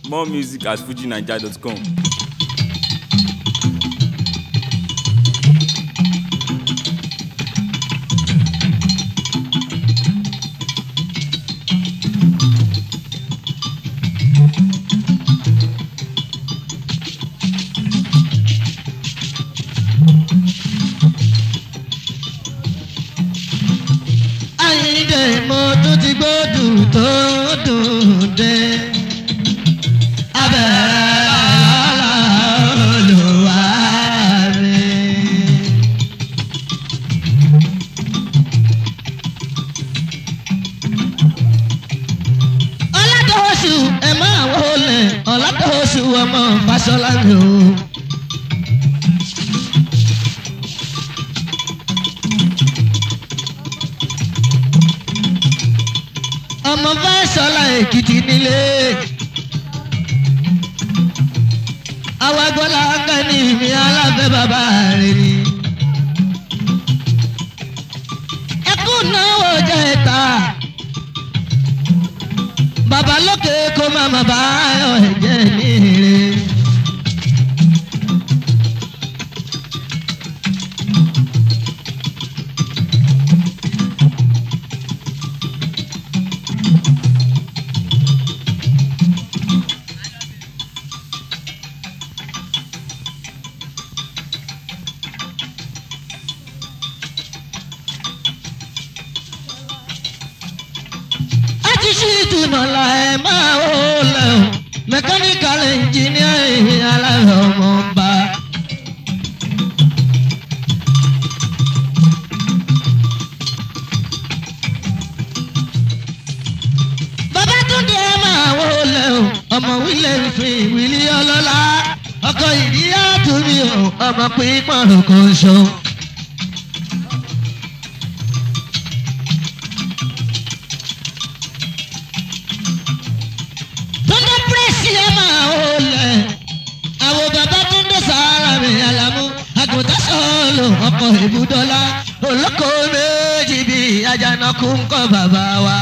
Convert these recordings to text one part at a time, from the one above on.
More music at fujinaija.com. Àyìndé mo tún ti gbódù tó dùn dé. Abẹ́rẹ́ lọ́la olùwà mi. Ọlátọ́wọ́sù ẹ máa wọlé Ọlátọ́wọ́sù ọmọ Fáṣọlá mi o. ọmọ Fáṣọlá Èkìtì nílé. awágbọ́lá kẹ́ni mi alábẹ́ bàbá rẹ̀ ni. ẹkún náwó jẹ́ ìta. bàbá lókè kó má má bá ayọ̀ ẹ̀jẹ̀ ní ire. àti sí ìtùnà la ẹ máa ó lẹ o mẹkáníkàl ẹnjìníà aláwọ ọmọ ọba. bàbá túndé ẹ máa ó lẹ o ọmọ wílẹ̀ fi wílí ọlọ́lá ọkọ̀ ìdíyà túnmí o ọmọ pípọ̀n kò so. Túndé pírẹ́sì ẹ̀ máa ó lẹ̀. Àwọn bàbá Túndé sàárà mi àlàmú. Àgùntàn sọ̀lù ọkọ̀ ìbúdọ́lá. Olóko méjì bí Àjànàkú ń kọ́ bàbá wa.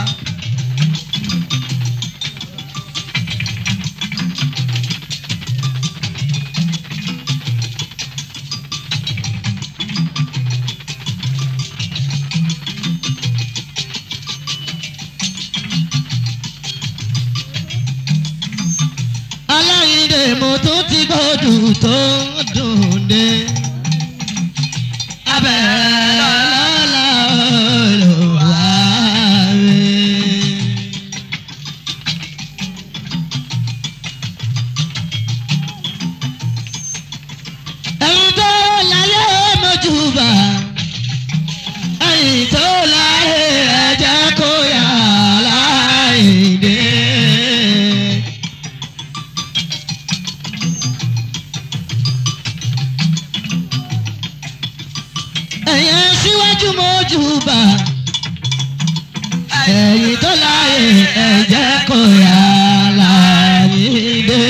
Aláìndé mo tún ti gbọ́dù tó ń dùn dé. Abẹ́rẹ́ lọ́la olùwà rẹ̀. Ẹ̀yin tó láyé mọ́júbà. Ẹ̀yin tó láyé ẹ̀jẹ̀ kó yà láìdé. ẹ̀yẹ síwájú mọ́júbà ẹ̀yìn tó láyé ẹ̀jẹ̀ kò yá láyé dé.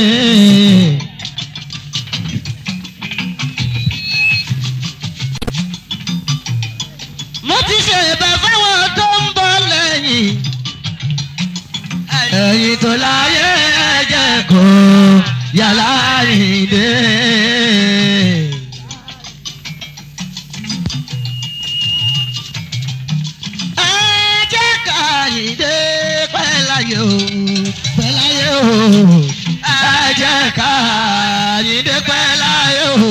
mo ti ṣe ìbẹ̀ fáwọn tó ń bọ̀ lẹ́yìn ẹ̀yìn tó láyé ẹ̀jẹ̀ kò yá láyé dé. ẹ jẹ́ ká yìndé pẹ́láyé o pẹ́láyé o ẹ jẹ́ ká yìndé pẹ́láyé o.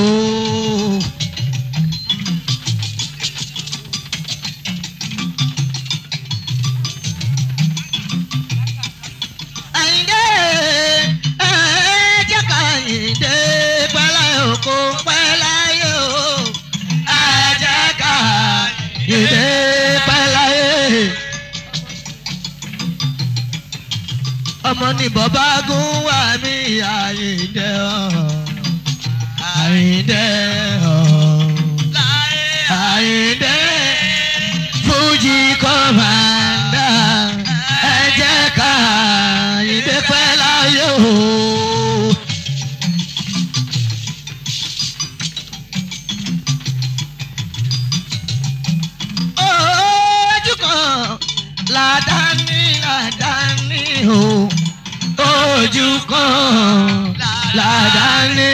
Àyìndé ẹ jẹ́ ká yìndé pẹ́láyé o kó pẹ́láyé o ẹ jẹ́ ká yìndé pẹ́láyé. ọmọ ní bọ́bá gún wà mí àyíǹde ọ̀ àyíǹde ọ̀ àyíǹde fújì kọ́mándà ẹ jẹ́ ká àyíǹde pẹ́ láyé o. ojú kan ládàáni ládàáni o ojú kan ládàáni.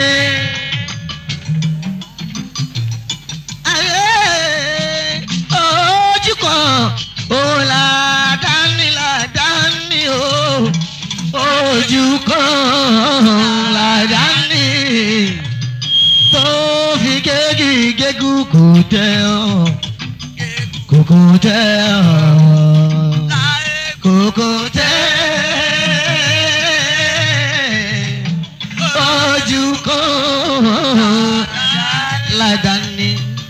ayé ojú kan òun ládàáni ládàáni o ojú kan ládàáni tó fi gégi gégú kò tẹ ọ kòkò tẹ ọ kòkò tẹ ojú kan ládàáni.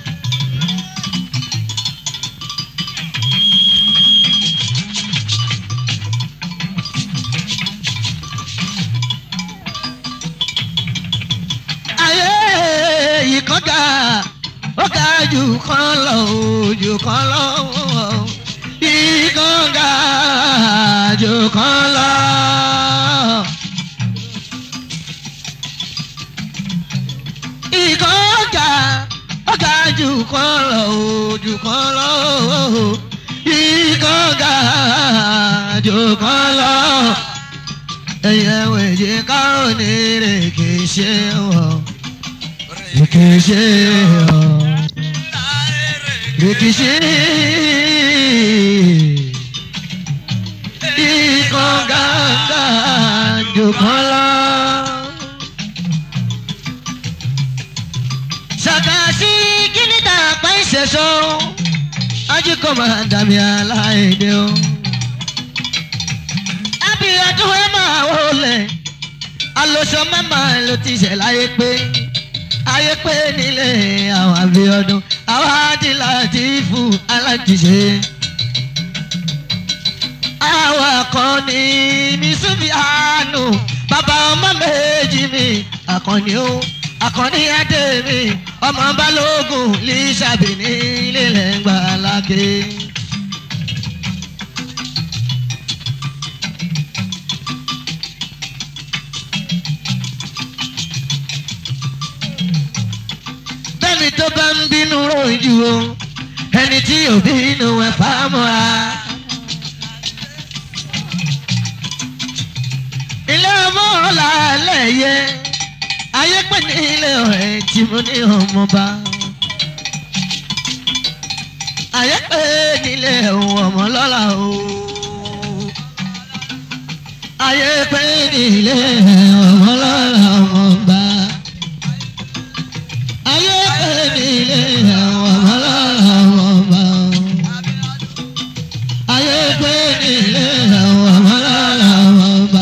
ayé yìí kan ga ó ga jù kan lọ ó jù kan lọ yìí kan ga jù kan lọ. ìkan ga ó ga jù kan lọ ó jù kan lọ ìkan ga jù kan lọ ẹyẹ wẹ̀jẹ̀ kárò ní rèké ṣe wọ̀ rèké ṣe wọ̀ rèké ṣe ikọ̀ gàgà jòkan lọ. ṣàkàṣì kíní ta àpá ìṣẹ̀ṣọ́ ajíkọ̀ máa dàbí aláìdè o abiyadun ẹ máa wọlé alóṣọ mẹ́mà ló ti ṣẹ̀ láyé pé ayé pé nílé àwọn abiyadun àwọn àdìlà ti fún alájíṣe. àwọn akọni mi súnmi àánú bàbá ọmọ méjì mi akọni ó akọni adé mi ọmọ balógun lè ṣàbìní lílẹ̀ gbàlákè. bẹ́ẹ̀ni tó bá ń bínú rojú o ẹni tí ò bínú ẹ̀ fámọ́ra. ilé ọmọ ọ̀la lẹ́yẹ ayé pè ní ilé ọ̀rẹ́ tí mo ní ọmọba. ayé pè ní ilé ohun ọmọ lọ́la o. ayé pè ní ilé ọmọ lọ́la ọmọba ayé pèmílé àwọn ọmọlára ọmọ ayé pèmílé àwọn ọmọlára ọmọ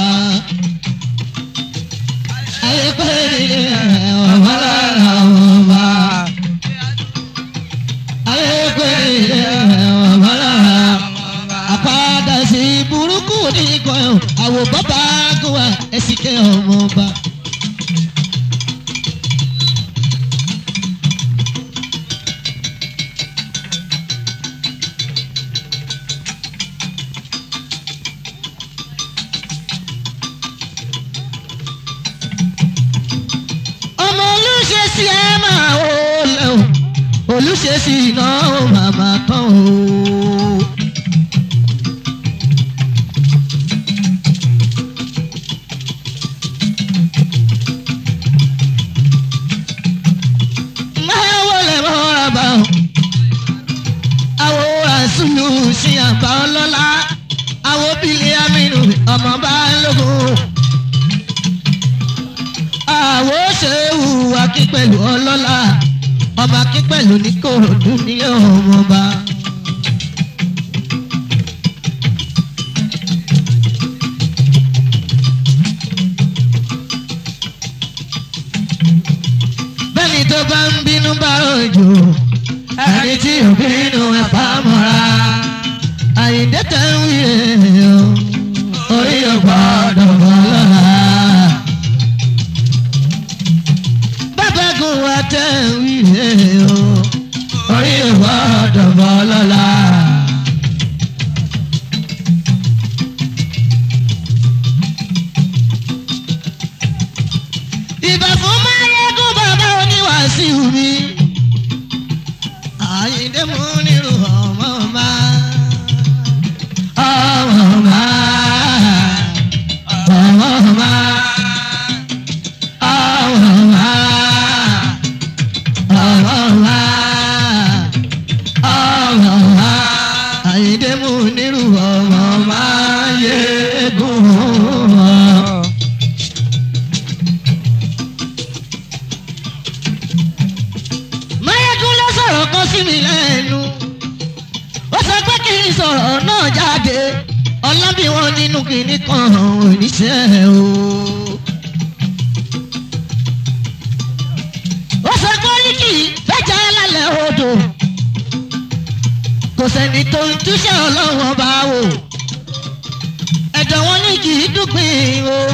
ayé pèmílé àwọn ọmọlára ọmọ ayé pèmílé àwọn ọmọlára àpáda sí burúkú ní ìkọyọ̀ àwò bàbá gùwà ẹ̀sìnkẹ́ ọmọ ọba. ọmọ olùṣe sí ẹ máa wò lẹ o olùṣe sí iná ó màmá tán o. máa wọlé mọ́ra bá o àwọn àṣùlù sí àbá ọlọ́lá àwọn bílẹ̀ amínú ọmọ bá lógún àwo ṣe hùwà kí pẹ̀lú ọlọ́lá ọba kí pẹ̀lú ní kòròdú ní ọmọba. bẹ́ẹ̀ni tó bá ń bínú bá òjò ẹni tí ò bínú ẹ̀ pa mọ́ra àyíǹde tẹ̀ ń wí ẹ̀ o orí ọgbọ́dọ̀ bọ́ lọ́la. bábẹ́gun wa tẹ̀ ń wí ẹ̀ o orí ọgbọ́dọ̀ bọ́ lọ́la. ìbà fún máyégún bàbá oníwàásù mi. àyíǹde mú nírú ọmọ ọmọ ọmọ ọmọ ọmọ ọmọ. iṣẹ́ o. ó sọ kórìkì fẹ́jà lálẹ́ odò kò sẹ́ni tó ń túṣẹ́ ọlọ́wọ́n bá wò ẹ̀dọ̀ wọn ní kì í dúpin o.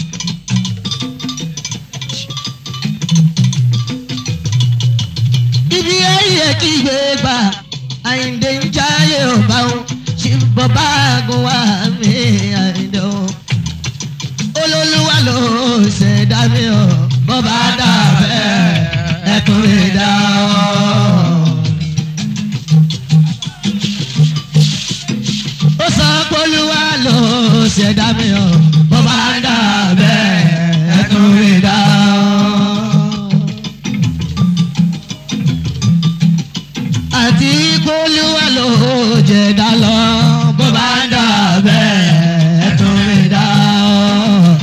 ibi ayé kí gbé gbà àyíǹde ń jáyé ọba o ṣì bọ́ bá gun wá mi àyíǹde o. olólùwà ló ṣẹ̀dá mi o bọ́ bá dà bẹ́ẹ̀ ẹ̀kún mi dá o. ó sọ pé olúwa ló ṣẹ̀dá mi o bọ́ bá dà bẹ́ẹ̀ ẹ̀kún mi dá o. àti kólúwà ló jẹ̀dá lọ bó bá ń dà bẹ́ẹ̀ tún mi dá ọ.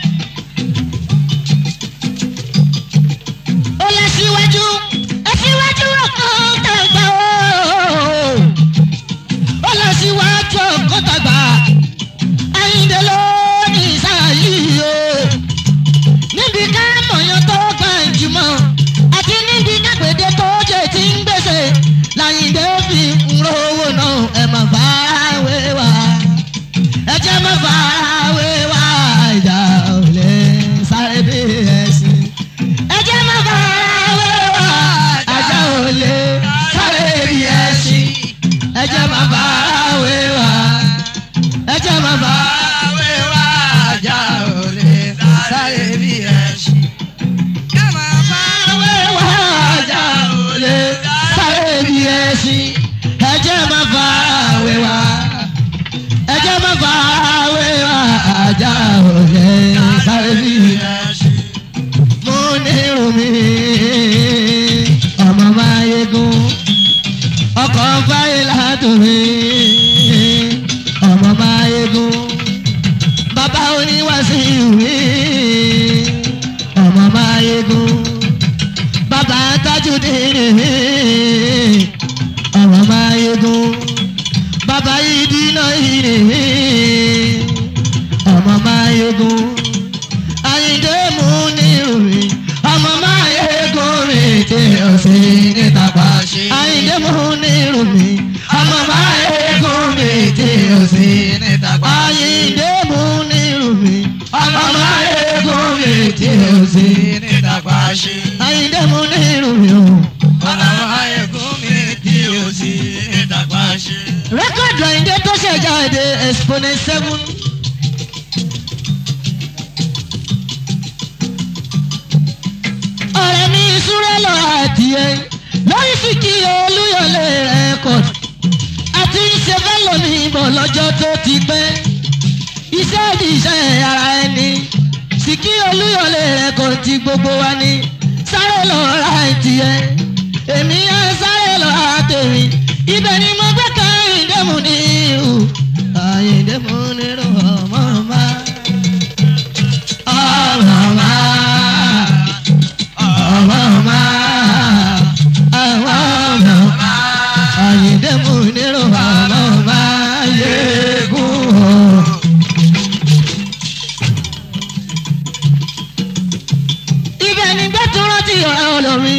ó lọ síwájú ẹ síwájú ọkàn tàgbà ó. ó lọ síwájú ọkàn tàgbà àyíǹde ló ní sáyé o. níbi ká mọ̀yán tó gbàǹjùmọ̀ àti níbi kápẹ́dé tó jẹ́ ti ń gbèsè láyìndé fi ń rówó náà ẹ má fàáwé wá ẹ jẹ́ má fàáwé wá ìjà ò lè sáré bí ẹ̀sìn. ẹ jẹ́ má fàáwé wá ìjà ò lè sáré bí ẹ̀sìn. ẹ jẹ́ má fàáwé wá ẹ jẹ́ má fàáwé wá ìjà ò lè sáré bí ẹ̀sìn. Fàáwé wá ìjà ò lè sáré bí ẹ̀sìn. ẹ jẹ́ má fàáwé wá ẹ jẹ́ má fàáwé wá ìjà ò lè sáré bí ẹ̀sìn mo ní rumi ọmọ máa yegun ọkọ̀ fáyé látòmí ọmọ máa yegun bàbá oníwàsí ìwé ọmọ máa yegun bàbá tajudé ọmọ máa yegun bàbá ìdínà ìrè ọmọ máa yegun àyíndé mú ní orí ọmọ máa yegun rìn tí o sì níta pa ṣe. àyíndé mú ní orí ọmọ máa yegun rìn tí o sì níta pa ṣe. àyíndé mú ní orí ọmọ máa yegun rìn tí o sì níta pa ṣe. àyíndé mú ní orí o. rẹ́kọ̀dù àyíndé tó ṣẹ̀jáde exponent seven. ọ̀rẹ́ mi súré lọ àdìẹ lórí fìkì olúyọlé rẹ́kọ̀dù àti ṣe fẹ́ lómi ìbọ̀ lọ́jọ́ tó ti pẹ́ iṣẹ́ ìdíṣẹ́ ara ẹni sìkì olúyọlé rẹ́kọ̀dù ti gbogbo wa ní sáré lọ ra ìtìẹ èmi á sáré lọ ra tèmi ibẹ̀ ni mo gbé kan ìdẹ́mu ní ìhù àyìndẹ́mu nírò ọmọ ọmọ ọmọ ọmọ ọmọ ọmọ ọmọ àyìndé mú nírò ọmọ ọmọ yéégún. ibẹ̀ ni gbẹ́túrọ́ ti ọ̀rẹ́ olómi.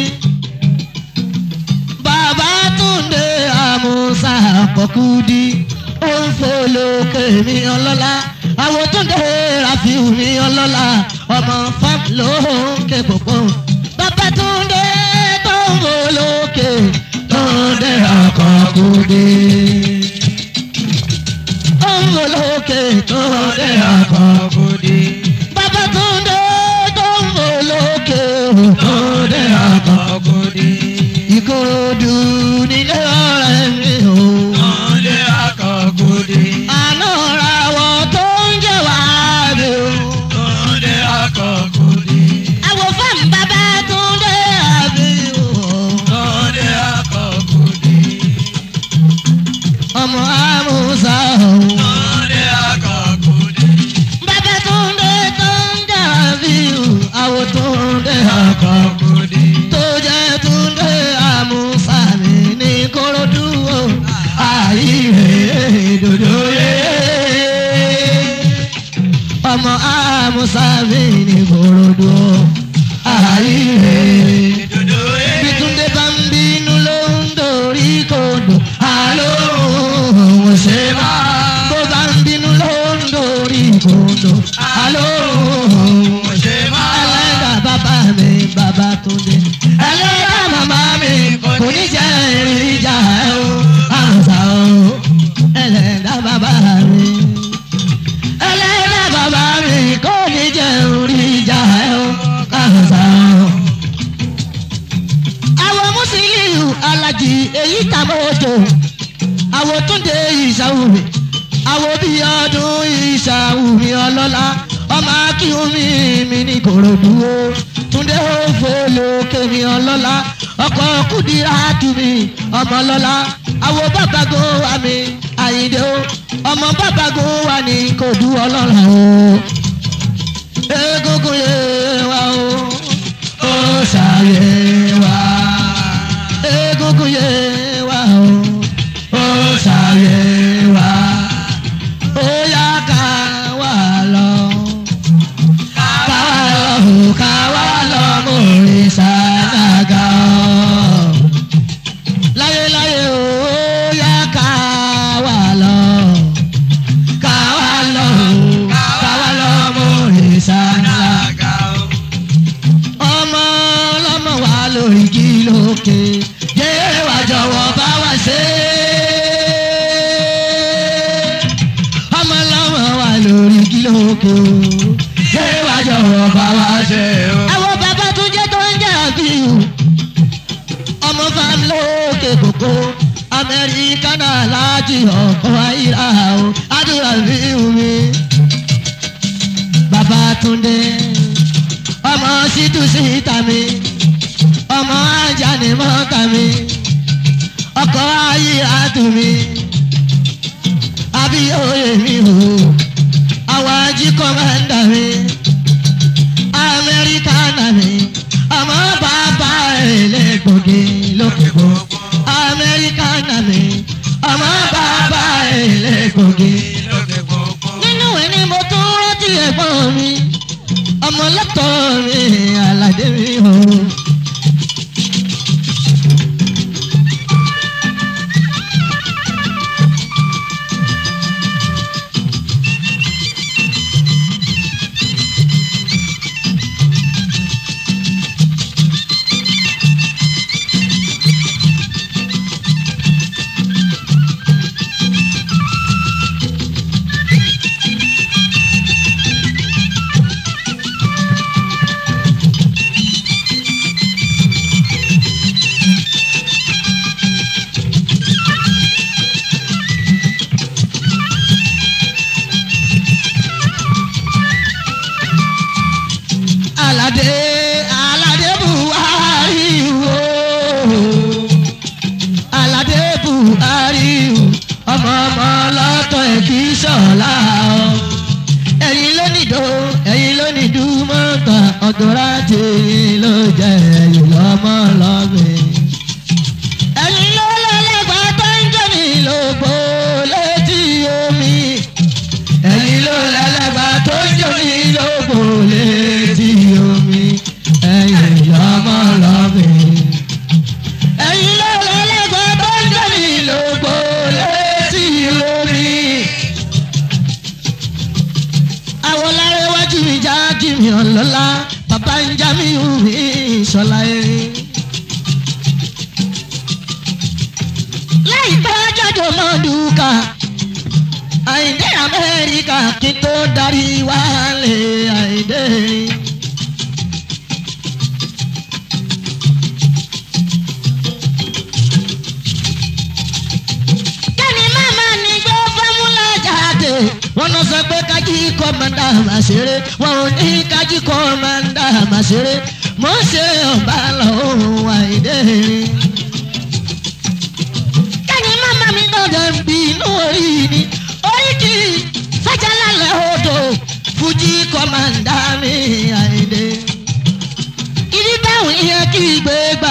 bàbá túnde àmúṣà àkọ́kúdí ó ń folókè mi ọlọ́lá àwọn túnde ràfíù mi ọlọ́lá ọmọ fam lókè pòpò. bàbá túnde tó ń folókè túnde àkọ́kúdí. ó ń folókè túnde àkọ́kúdí. bàbá túnde tó ń folókè túnde àkọ́kúdí. ìkòròdú nílé ọ̀rẹ́ mi o. àná ra wọ tó ń jẹ́ wàá mi o. àwọn fáwọn bàbá túnde àbí o. ọmọ àmúṣà o. bàbá túnde tó ń jà bí o. àwọn túnde àkọ́kọ́ tó jẹ́ túnde àmúṣà mi ní korodu o. àyíre dòdò yé. ọmọ mi ní korodo àríre. bí túndé bá ń bínú ló ń dorí kodò àlọ́ òun ṣe má. bó bá ń bínú ló ń dorí kodò àlọ́ òun ṣe má. ẹlẹ́dàá bàbá mi bàbá túndé. ẹlẹ́dàá màmá mi kò ní jẹ́ ìrìjà ẹ̀ o àǹsà o. ẹlẹ́dàá bàbá mi ẹlẹ́dàá bàbá mi kò ní jẹ́ ìrìjà ẹ̀ o àǹsà o àwọn mùsùlùmí alájì èyí tàbójò àwọn túnde ìṣàwùmí àwọn bí ọdún ìṣàwùmí ọlọ́lá ọmọ akíhùnmí mi ní kòròdú o túnde òfò lókè mi ọlọ́lá ọkọ̀ kùdìrà tùmí ọmọ ọlọ́lá àwọn bàbágo wa mi àyíndé o ọmọ bàbágo wa ní kòdú ọlọ́lá o egungun yé wa o ó ṣàyè wa egungun yé wa o ó ṣàyè wa ó yá ká wà lọ ká wà lọ ká wà lọ mo rí sàdágà o láyéláyé o ó yá ká wà lọ ká wà lọ ká wà lọ mo rí sàdágà ọmọ ọlọ́mọ wa lórí kí lókè yé wa jọ̀wọ́ bá wa ṣe. ọmọ ọlọ́mọ wa lórí kí lókè yé wa jọ̀wọ́ bá wa ṣe. àwọn bàbá tó jẹ́ tó ń jà bí o ọmọ fam lókè kókó amẹ́ríkà náà láti ọkọ̀ ayíra o àdúrà bí omi bàbá túndé ọmọ ṣítú síta mi ọmọ ajá ni mọ́ta mi ọkọ̀ ayé àtù mi abíyóye mi o àwọn ají kọ́mándà mi amẹ́ríkà náà mi ọmọ bàbá ẹlẹ́gbọ̀gẹ́ lókè gbogbo amẹ́ríkà náà mi ọmọ bàbá ẹlẹ́gbọ̀gẹ́ nínú ẹ̀ ni mo tún rántí ẹ̀gbọ́n mi ọmọ lọ́tọ̀ mi aládé mi o. aládé aládé buhari o aládé buhari o ọmọ ọmọ lọ́tọ̀ ẹ̀ kì í ṣọ̀la o ẹ̀yin ló nìdó ẹ̀yin ló nìdú mọ́ta ọ̀dọ́ra tèyí ló jẹ́ ẹ̀yin lọ́mọ lọ́gbìn. ẹ̀yin ló lọ́lẹ́gbàá tó ń jẹ́ mi lóko létí omi ẹ̀yin ló lẹ́lẹ́gbàá tó ń jẹ́ mi lóko létí omi ẹ̀yin lọ́mọ lọ́gbìn. ẹ̀yin ló lẹ́lẹ́gbàá tó ń jẹ́ mi lóko létí omi àwọn lárẹ́wájú mi já kí mi ọ̀lọ́lá bàbá ń já mi hù mí ìṣọ̀lá erin. láìpẹ́ jáde mọ́ dùkà àìdé amẹ́ríkà kí tó darí wálé àìdé. kẹ́ni màmá ni gbé fọ́múlà jáde wọ́n lọ sọ pé kájí kọ́mọ́ndà máa ṣeré wọn ò ní kájí kọ́mọ́ndà máa ṣeré mò ń ṣe ọ̀bá lọ́hùn àìdé. kẹ́ni màmá mi gbọ́dọ̀ ń bí inú orí ni orí kì í fẹ́jà lálẹ́ odò fújì kọ́mọ́ndà mi àìdé. ìdí báwọn yẹn kì í gbé gbà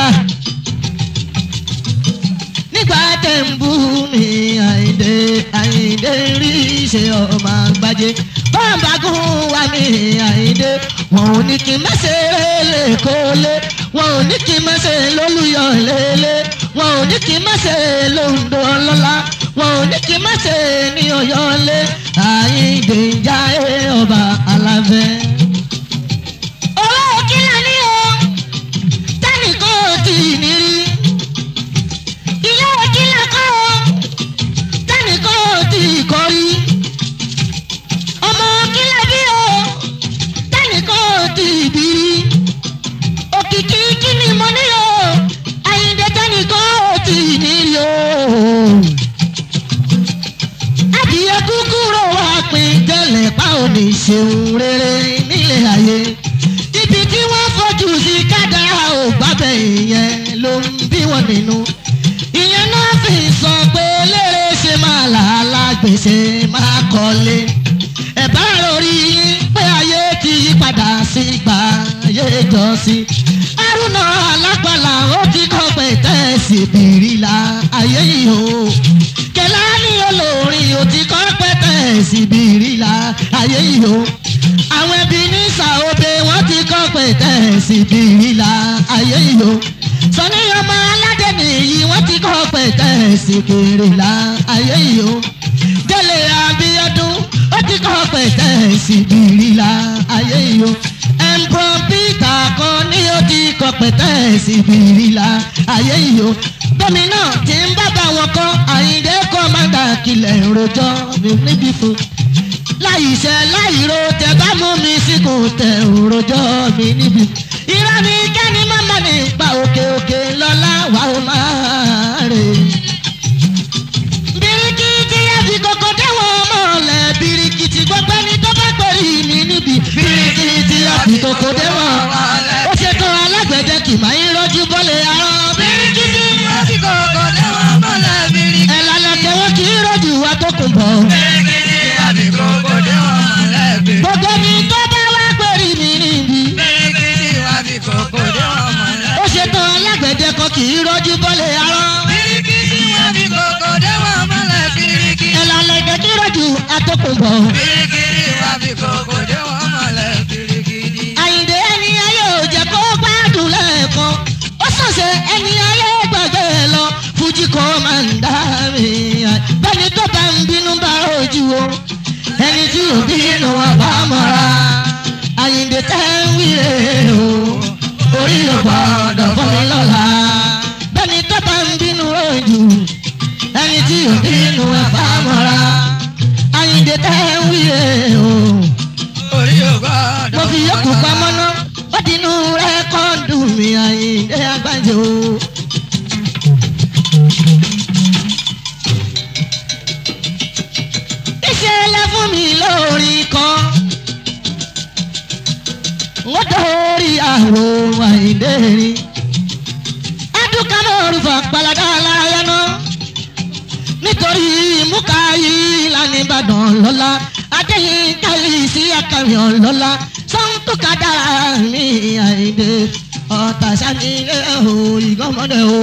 nígbà tẹ̀ ń bú mi àyíndé àyíndé rí ṣe ọmọ àgbájé bọ́ǹbàgùn wà ní àyíndé wọn ò ní kí n má ṣe lè kó lé wọn ò ní kí n má ṣe lólùyọ̀ lélẹ̀ wọn ò ní kí n má ṣe lóńdó lọ́la wọn ò ní kí n má ṣe ní ọ̀yọ́ lé àyíndé ń já ọba alábẹ́. owó kílà ní o tẹ́nìkan ò tí ì ní rí ilé kílà kọ́ o tẹ́nìkan ò tí ì kọ́ rí ọmọ kílà bí o tẹ́nìkan ò tí ì bí rí òkìkí kí ni mo ní o àyíǹde tẹ́nìkan ò tí ì ní rí o. adìyẹ kúkúrò wá pín tẹ́lẹ̀ pa ò ní ṣeun rere nílé ayé ibi tí wọ́n fojú sí kádàrá ò gbábẹ́ ìyẹn ló ń bí wọn nínú ìyẹn náà fi sọ pé lérè ṣe máa làálà gbèsè máa kọ́lé ẹ̀ bá lórí yín pé ayé ti yí padà sí gbà ayé jọ sí arúnà alápàlà ó ti kọ́ pé tẹ́sí bìrìlà ayé yìí o kẹlá ní olórin ó ti kọ́ pé tẹ́sí bìrìlà ayé yìí o àwọn ẹbí ní sàóbe wọ́n ti kọ́ pé tẹ́sí bìrìlà ayé yìí o sọ́ni ọmọ aládé nìyí wọ́n ti kọ́ pé tẹ́sí bìrìlà ayé yìí o délé abíọ́dún ó ti kọ́ pé tẹ́sí bìrìlà ayé yìí o ẹ̀ǹpọ̀n peter kan ní ó ti kọ́ pé tẹ́sí bìrìlà ayé yìí o gómìnà tí ń bábà wọn kọ́ àyíndé kọ́mándà kìlẹ̀ rojọ́ níbi fún láì ṣe láì ro tẹ bá mú mi síkùn tẹ òrojọ́ mi níbi. irọ́ ni kẹ́ni mọ́mọ́ ní pa òkè òkè lọ́lá wà ó máa rè. birikiti ẹbí kòkó déwọ̀n mọ́lẹ̀ birikiti gbogbo ẹni tó bá pèrè mi níbi. birikiti ẹbí kòkó déwọ̀n ó ṣètò alágbẹ̀dẹ kì máa ń rọ́jú bọ́lẹ̀ arọ́. birikiti ẹ̀ lálẹ́ tẹ̀wọ́ kì í rọ́jú wa tó kùn bọ̀. gbogbo ẹni tó bá wá pèrè mi níbi. ó ṣètò alágbẹ̀dẹ kan kì í rọ́jú bọ́lẹ̀ arọ́. ẹ̀ lálẹ́ tẹ̀ kì í rọ́jú atókùnbọ̀. àyìndé ẹni ayé ò jẹ́ kó gbádùn lẹ́ẹ̀kan ó sọ̀sẹ̀ ẹni ayé gbàgbé lọ fújì kò máa ń dá mi bẹ́ẹ̀ni tó bá ń bínú bá ojú o ẹni tí ò bínú wọn bá mọ́ra àyìndé tẹ́ ń wíre o orí ò gbọ́dọ̀ fún mi lọ́la bẹ́ẹ̀ni tó bá ń bínú ojú ẹni tí ò bínú wọn bá mọ́ra àyìndé tẹ́ ń wíre o mo fi yókù pamọ́ ná ó dinú rẹ́kọ́ọ̀dù mi àyíndé àgbájọ. ìṣẹ̀lẹ̀ fún mi lórí kan ó dórí àrò àyíndé rí adúkámọ́rù fà pàlàdà aláya náà nítorí múkàáyí lánàá ìbàdàn lọ́la adéyìn káyí sí akàwìn lọ́la sọ́ńtòkadà mi àìdè ọ̀tà sani o ìgbọ́mọdé o.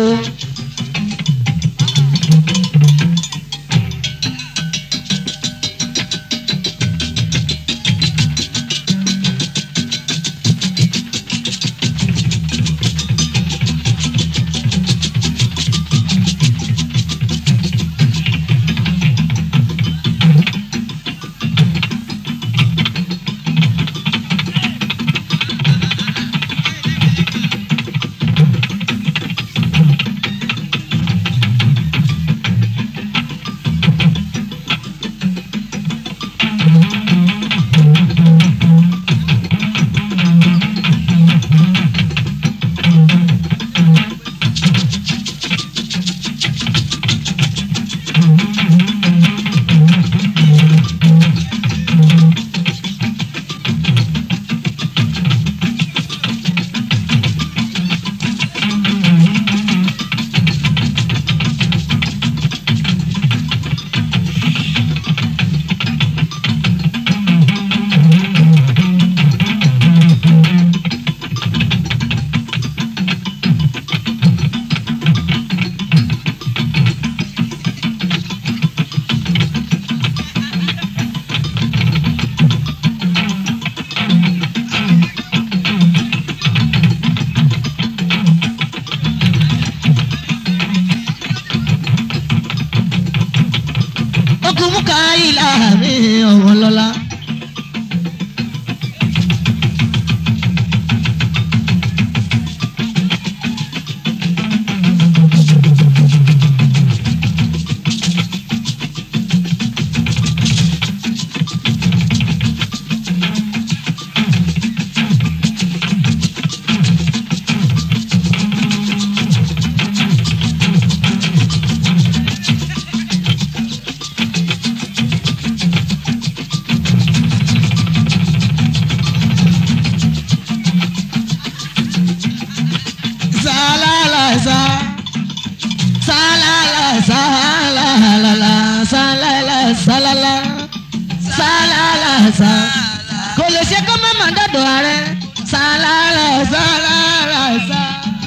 sá kò lè ṣe kó má má dọ̀dọ̀ ààrẹ sálárà sálárà sá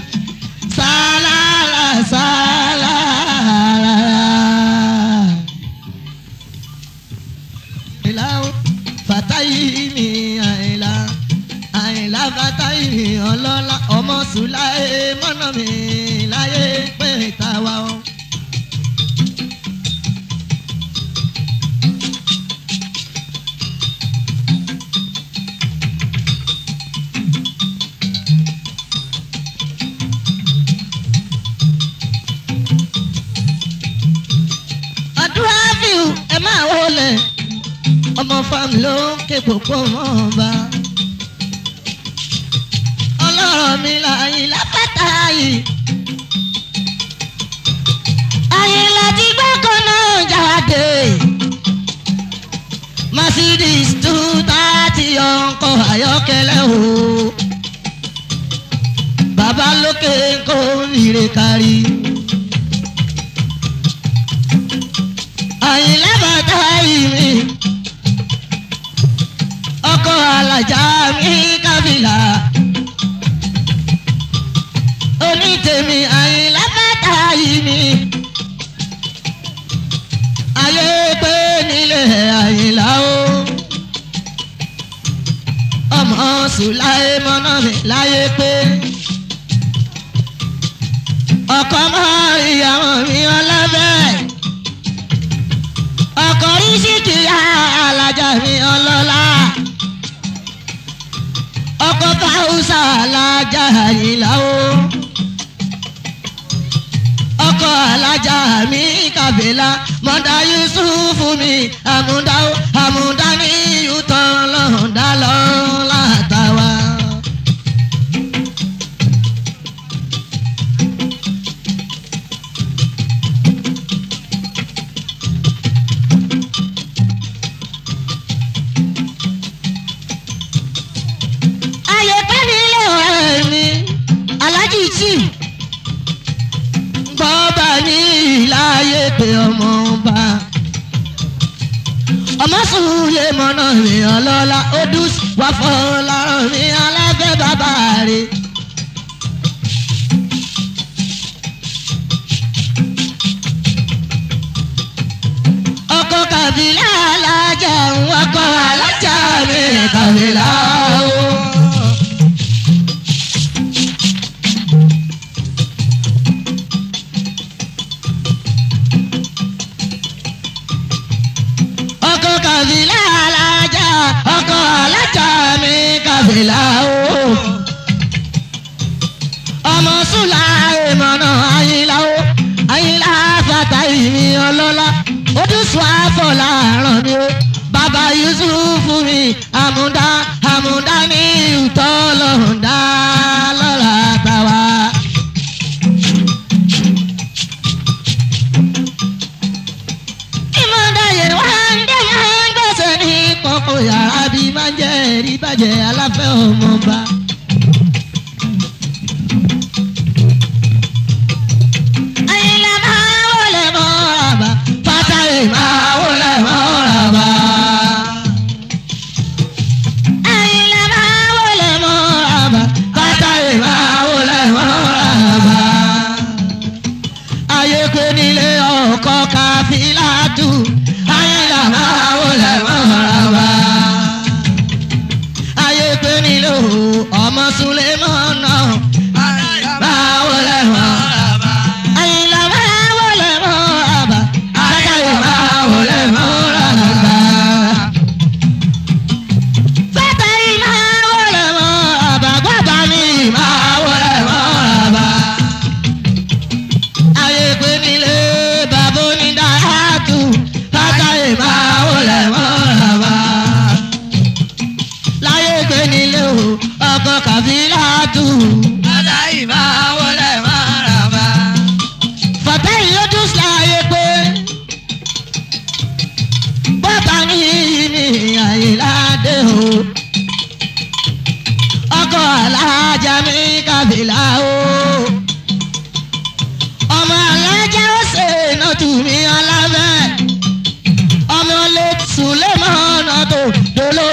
sálárà sálárà. àìlá o fàtáyì mi àìlá àìlá fàtáyì mi ọlọ́lá ọmọ sùláì mọ́nà mi láyé pé tàwa o. àdúrà fíù ẹ máa wọlé ọmọ fam ló ń ké gbogbo wọn bá. ọlọ́rọ̀ mi láyé lápáta yìí. ayé láti gbọ́kàn náà jáde. mercedes two thirty ọkọ̀ ayọ́kẹ́lẹ́ o. bàbá lókè kó ire kárí. àyìnlá bàtà yìí mi ọkọ alájà mi kábìlà onítèmi àyìnlá bàtà yìí mi ayé pé nílé àyìnlá o ọmọ sùláì mọ́nà mi láyé pé ọkọ mọ́ ìyàwó mi ọlọ́bẹ̀ ọkọ rí síkìyà alájà mi ọlọ́lá ọkọ fáwùsà alájà àyìnlá o ọkọ alájà mi kàbílà mọ̀dá yusufu mi àmúdá o àmúdá ní yútọ̀ lọ́ọ̀dá lọ́ọ́ látàwá. ayé pẹ́ nílé ọ̀rẹ́ mi alájí tí gbọ́ba ní ìláyé pé ọmọ ọba ọmọ sùúlẹ̀ mọ́nà mi ọlọ́lá odus wà fọláràn mi alábẹ́ bàbá rẹ̀. ọkọ kàbílà alájà ń wọkọ alájà mi kàbílà o. ọkọ kàbílà alájà ọkọ alájà mi kàbílà o. ọmọ sùlá ìmọ̀nà àyìnlá o àyìnlá fàtà ìmí ọlọ́lá ojúṣu àfọlá ràn mí o bàbá yusufu mi àmúdá àmúdá ní ìtọ́ lọ́ọ̀dá lọ́la tàwa. ìmọ̀dáyé wá ń dé máa ń gbèsè ní kọ̀kọ̀ yàrá bí máa ń jẹ́ ẹ̀rí bàjẹ́ aláfẹ́ ọmọọba. àyìnlá máa wọlé mọ́ra bá fátàlì máa wọlé mọ́ra bá. àyìnlá máa wọlé mọ́ra bá fátàlì máa wọlé mọ́ra bá ayé pé nílé ọkọ káfílàtù ayélujára máa wọlé mọ́ra ayé pé nílé ọmọ sulemọ́nà máa wọlé mọ́ra ayélujára máa wọlé mọ́ra ayé máa wọlé mọ́ra fẹ́tẹ̀ yìí máa wọlé mọ́ra gbọ́dọ̀ mi máa wọlé mọ́ra ayé pé nílé bàbá onídàájú látàrí máa wọlé mọ́ra láyé pé nílé o ọkọ kàfílàtù látàrí máa wọlé mọ́ra fàtẹ́ ìyójú láyé pé bọ́tà ní ní àyíládé o ọkọ alájà mi kàfílà o ọmọ alájà ó ṣe iná tù mí alábẹ́ ọmọ lè sùlẹ̀ mọ́ ọ̀nà tó dolo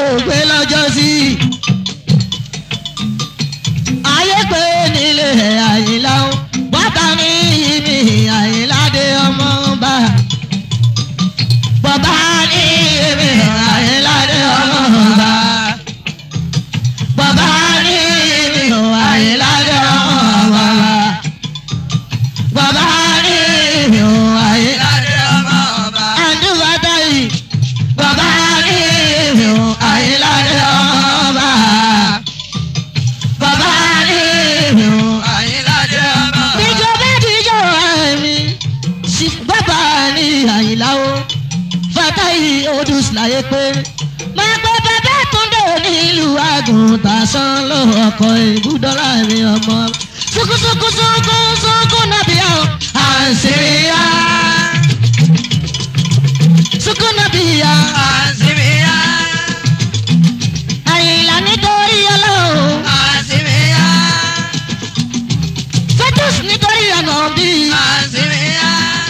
láyé pé máa pẹ́ bàbá túndé nílùú àgùntàn sán ló ọkọ̀ ìbúdọ́lá mi ọmọ sukusuku suku suku nàbíyá o àǹsíríyá suku nàbíyá àṣìbíyá àyìnlá nítorí ọlọ́run àṣìbíyá fetus nítorí ànàbí àṣìbíyá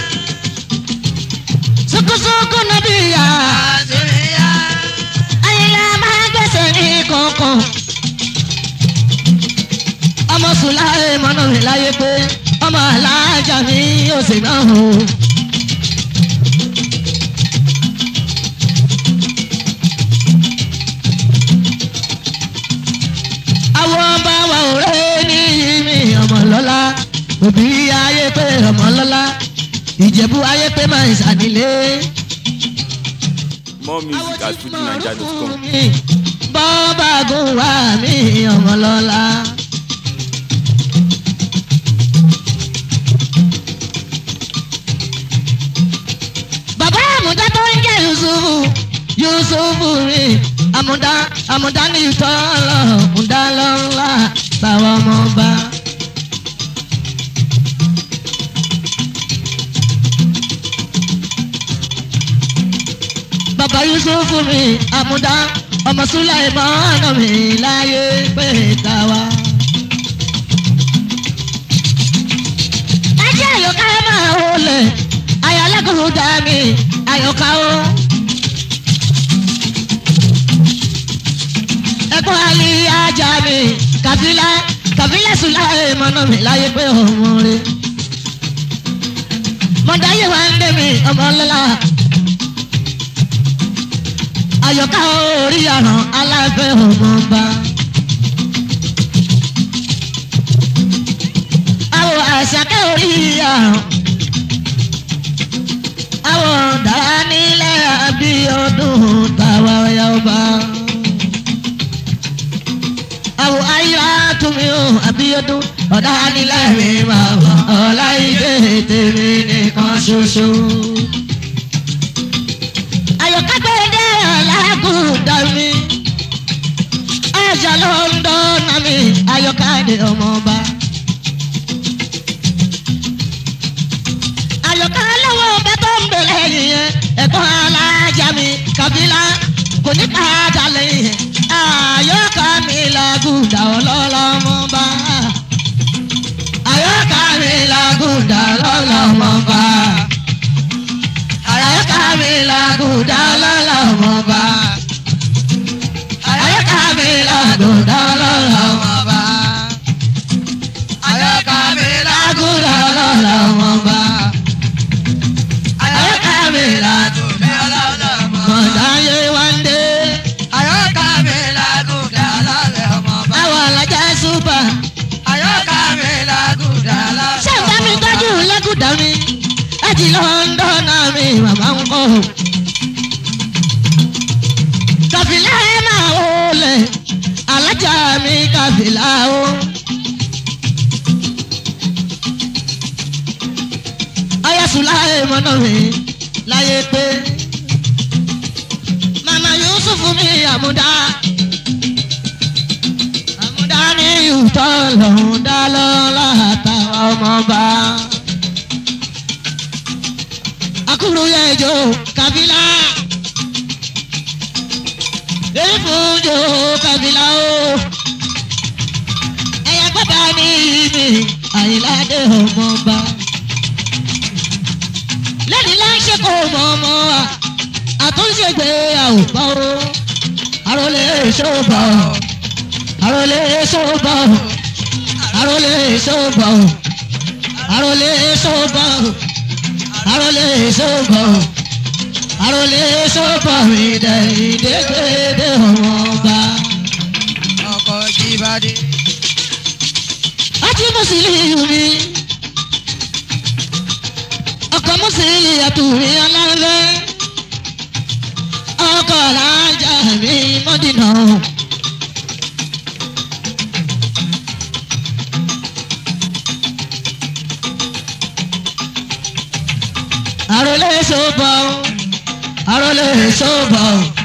sukusuku nàbíyá àṣìbíyá àyìnlá máa gbèsè ní kọ̀ọ̀kan ọmọ sùláì mọ́nà mi láyé pé ọmọ alájà mi ò sì náà o. àwọn ọba wa ò rẹ́ ní mi ọmọ lọ́la òbí ayé pé ọmọ lọ́la ìjẹ̀bú ayé pé máa ń ṣàdílé. More music at fujinaija.com. bọ́ọ̀bà gùn wá mi ọmọ lọ́la. bàbá àmúdá tó ń jẹ́ yusufu yusufu rí àmúdá àmúdá ní ìtọ́lọ̀ àmúdá lọ́la báwa ọmọ bá. bàbá yusufu mi àmúdá ọmọ sulaimana mi láyé pé tàwa. ajá àyọká máa wọlé ayọ̀lẹ́kùnrin dá mi àyọká o. ẹ̀gbọ́n ali ajá mi kàfílà kàfílà sulaimana mi láyé pé ọmọ rẹ̀. mọ̀dáyé wa ń dé mi ọmọ lọ́la àyọ̀ká orí àràn aláfẹ́ ọmọọba. àwọn àṣàkẹ́ orí àràn. àwọn dára nílẹ̀ àbí ọdún tàwa ọ̀yà ọba. àwọn ayé túnmí ó àbí ọdún ọ̀dà nílẹ̀ mi máa wà ọ̀la ìdè tèmi nìkan ṣoṣo ayọ̀kágbẹ́dẹ́ alágùndà mi ajá ló ń dọ́nà mi ayọ̀káde ọmọọba. ayọ̀ká lọ́wọ́ ọbẹ̀ tó ń bẹ̀rẹ̀ yìnyẹn ẹ̀gbọ́n alájà mi kàbílà kò ní ká dalẹ̀ yẹn ayọ̀ká mi làgùndà ọlọ́lọ́mọba. ayọ̀ká mi làgùndà ọlọ́lọ́mọba àyàká mi làgùdà lọ́lọ́mọba. àyàká mi làgùdà lọ́lọ́mọba. àyọkà mi làgùdà lọ́lọ́mọba. àyàká mi làgùdà lọ́lọ́mọba. mọ̀dáyé wáńdé. àyọkà mi làgùdà lọ́lọ́mọba. àwọn alájà súpà. àyọkà mi làgùdà lọ́lọ́mọba. ṣé ìgbà mi tọ́jú lẹ́kùdà mi? láti lọ́ńdọ́nà mi màmá ń kọ́. kàfìlà ẹ máa wọlé alájà mi kàfìlà o. ayasùlá ẹ mọ́nà mi láyé pé màmá yusufu mi àmúdá àmúdá ní ìtọ́ lòún dá lọ́la àtàwọn ọmọọba akuru yẹjọ kabila efunjo kabila o ẹyà gbọdọ ní mi àyìnláde ọmọọba lẹ́ni láńṣẹ́ kó mọ ọmọ wa àtúnṣe gbé àwòbá o àròlé ṣòbà o àròlé ṣòbà o àròlé ṣòbà o àròlé ṣòbà o àròlé ṣòbà o àròlé ṣòbà o ìdẹ ìdẹgbẹdẹ ọmọọba. ọkọ̀ jíbádé. àti mùsùlùmí mi ọkọ̀ mùsùlùmí àtúwì ọlọ́lẹ́ ọkọ̀ alájà mi mọ́dínà. àròlé ṣòbà o àròlé ṣòbà o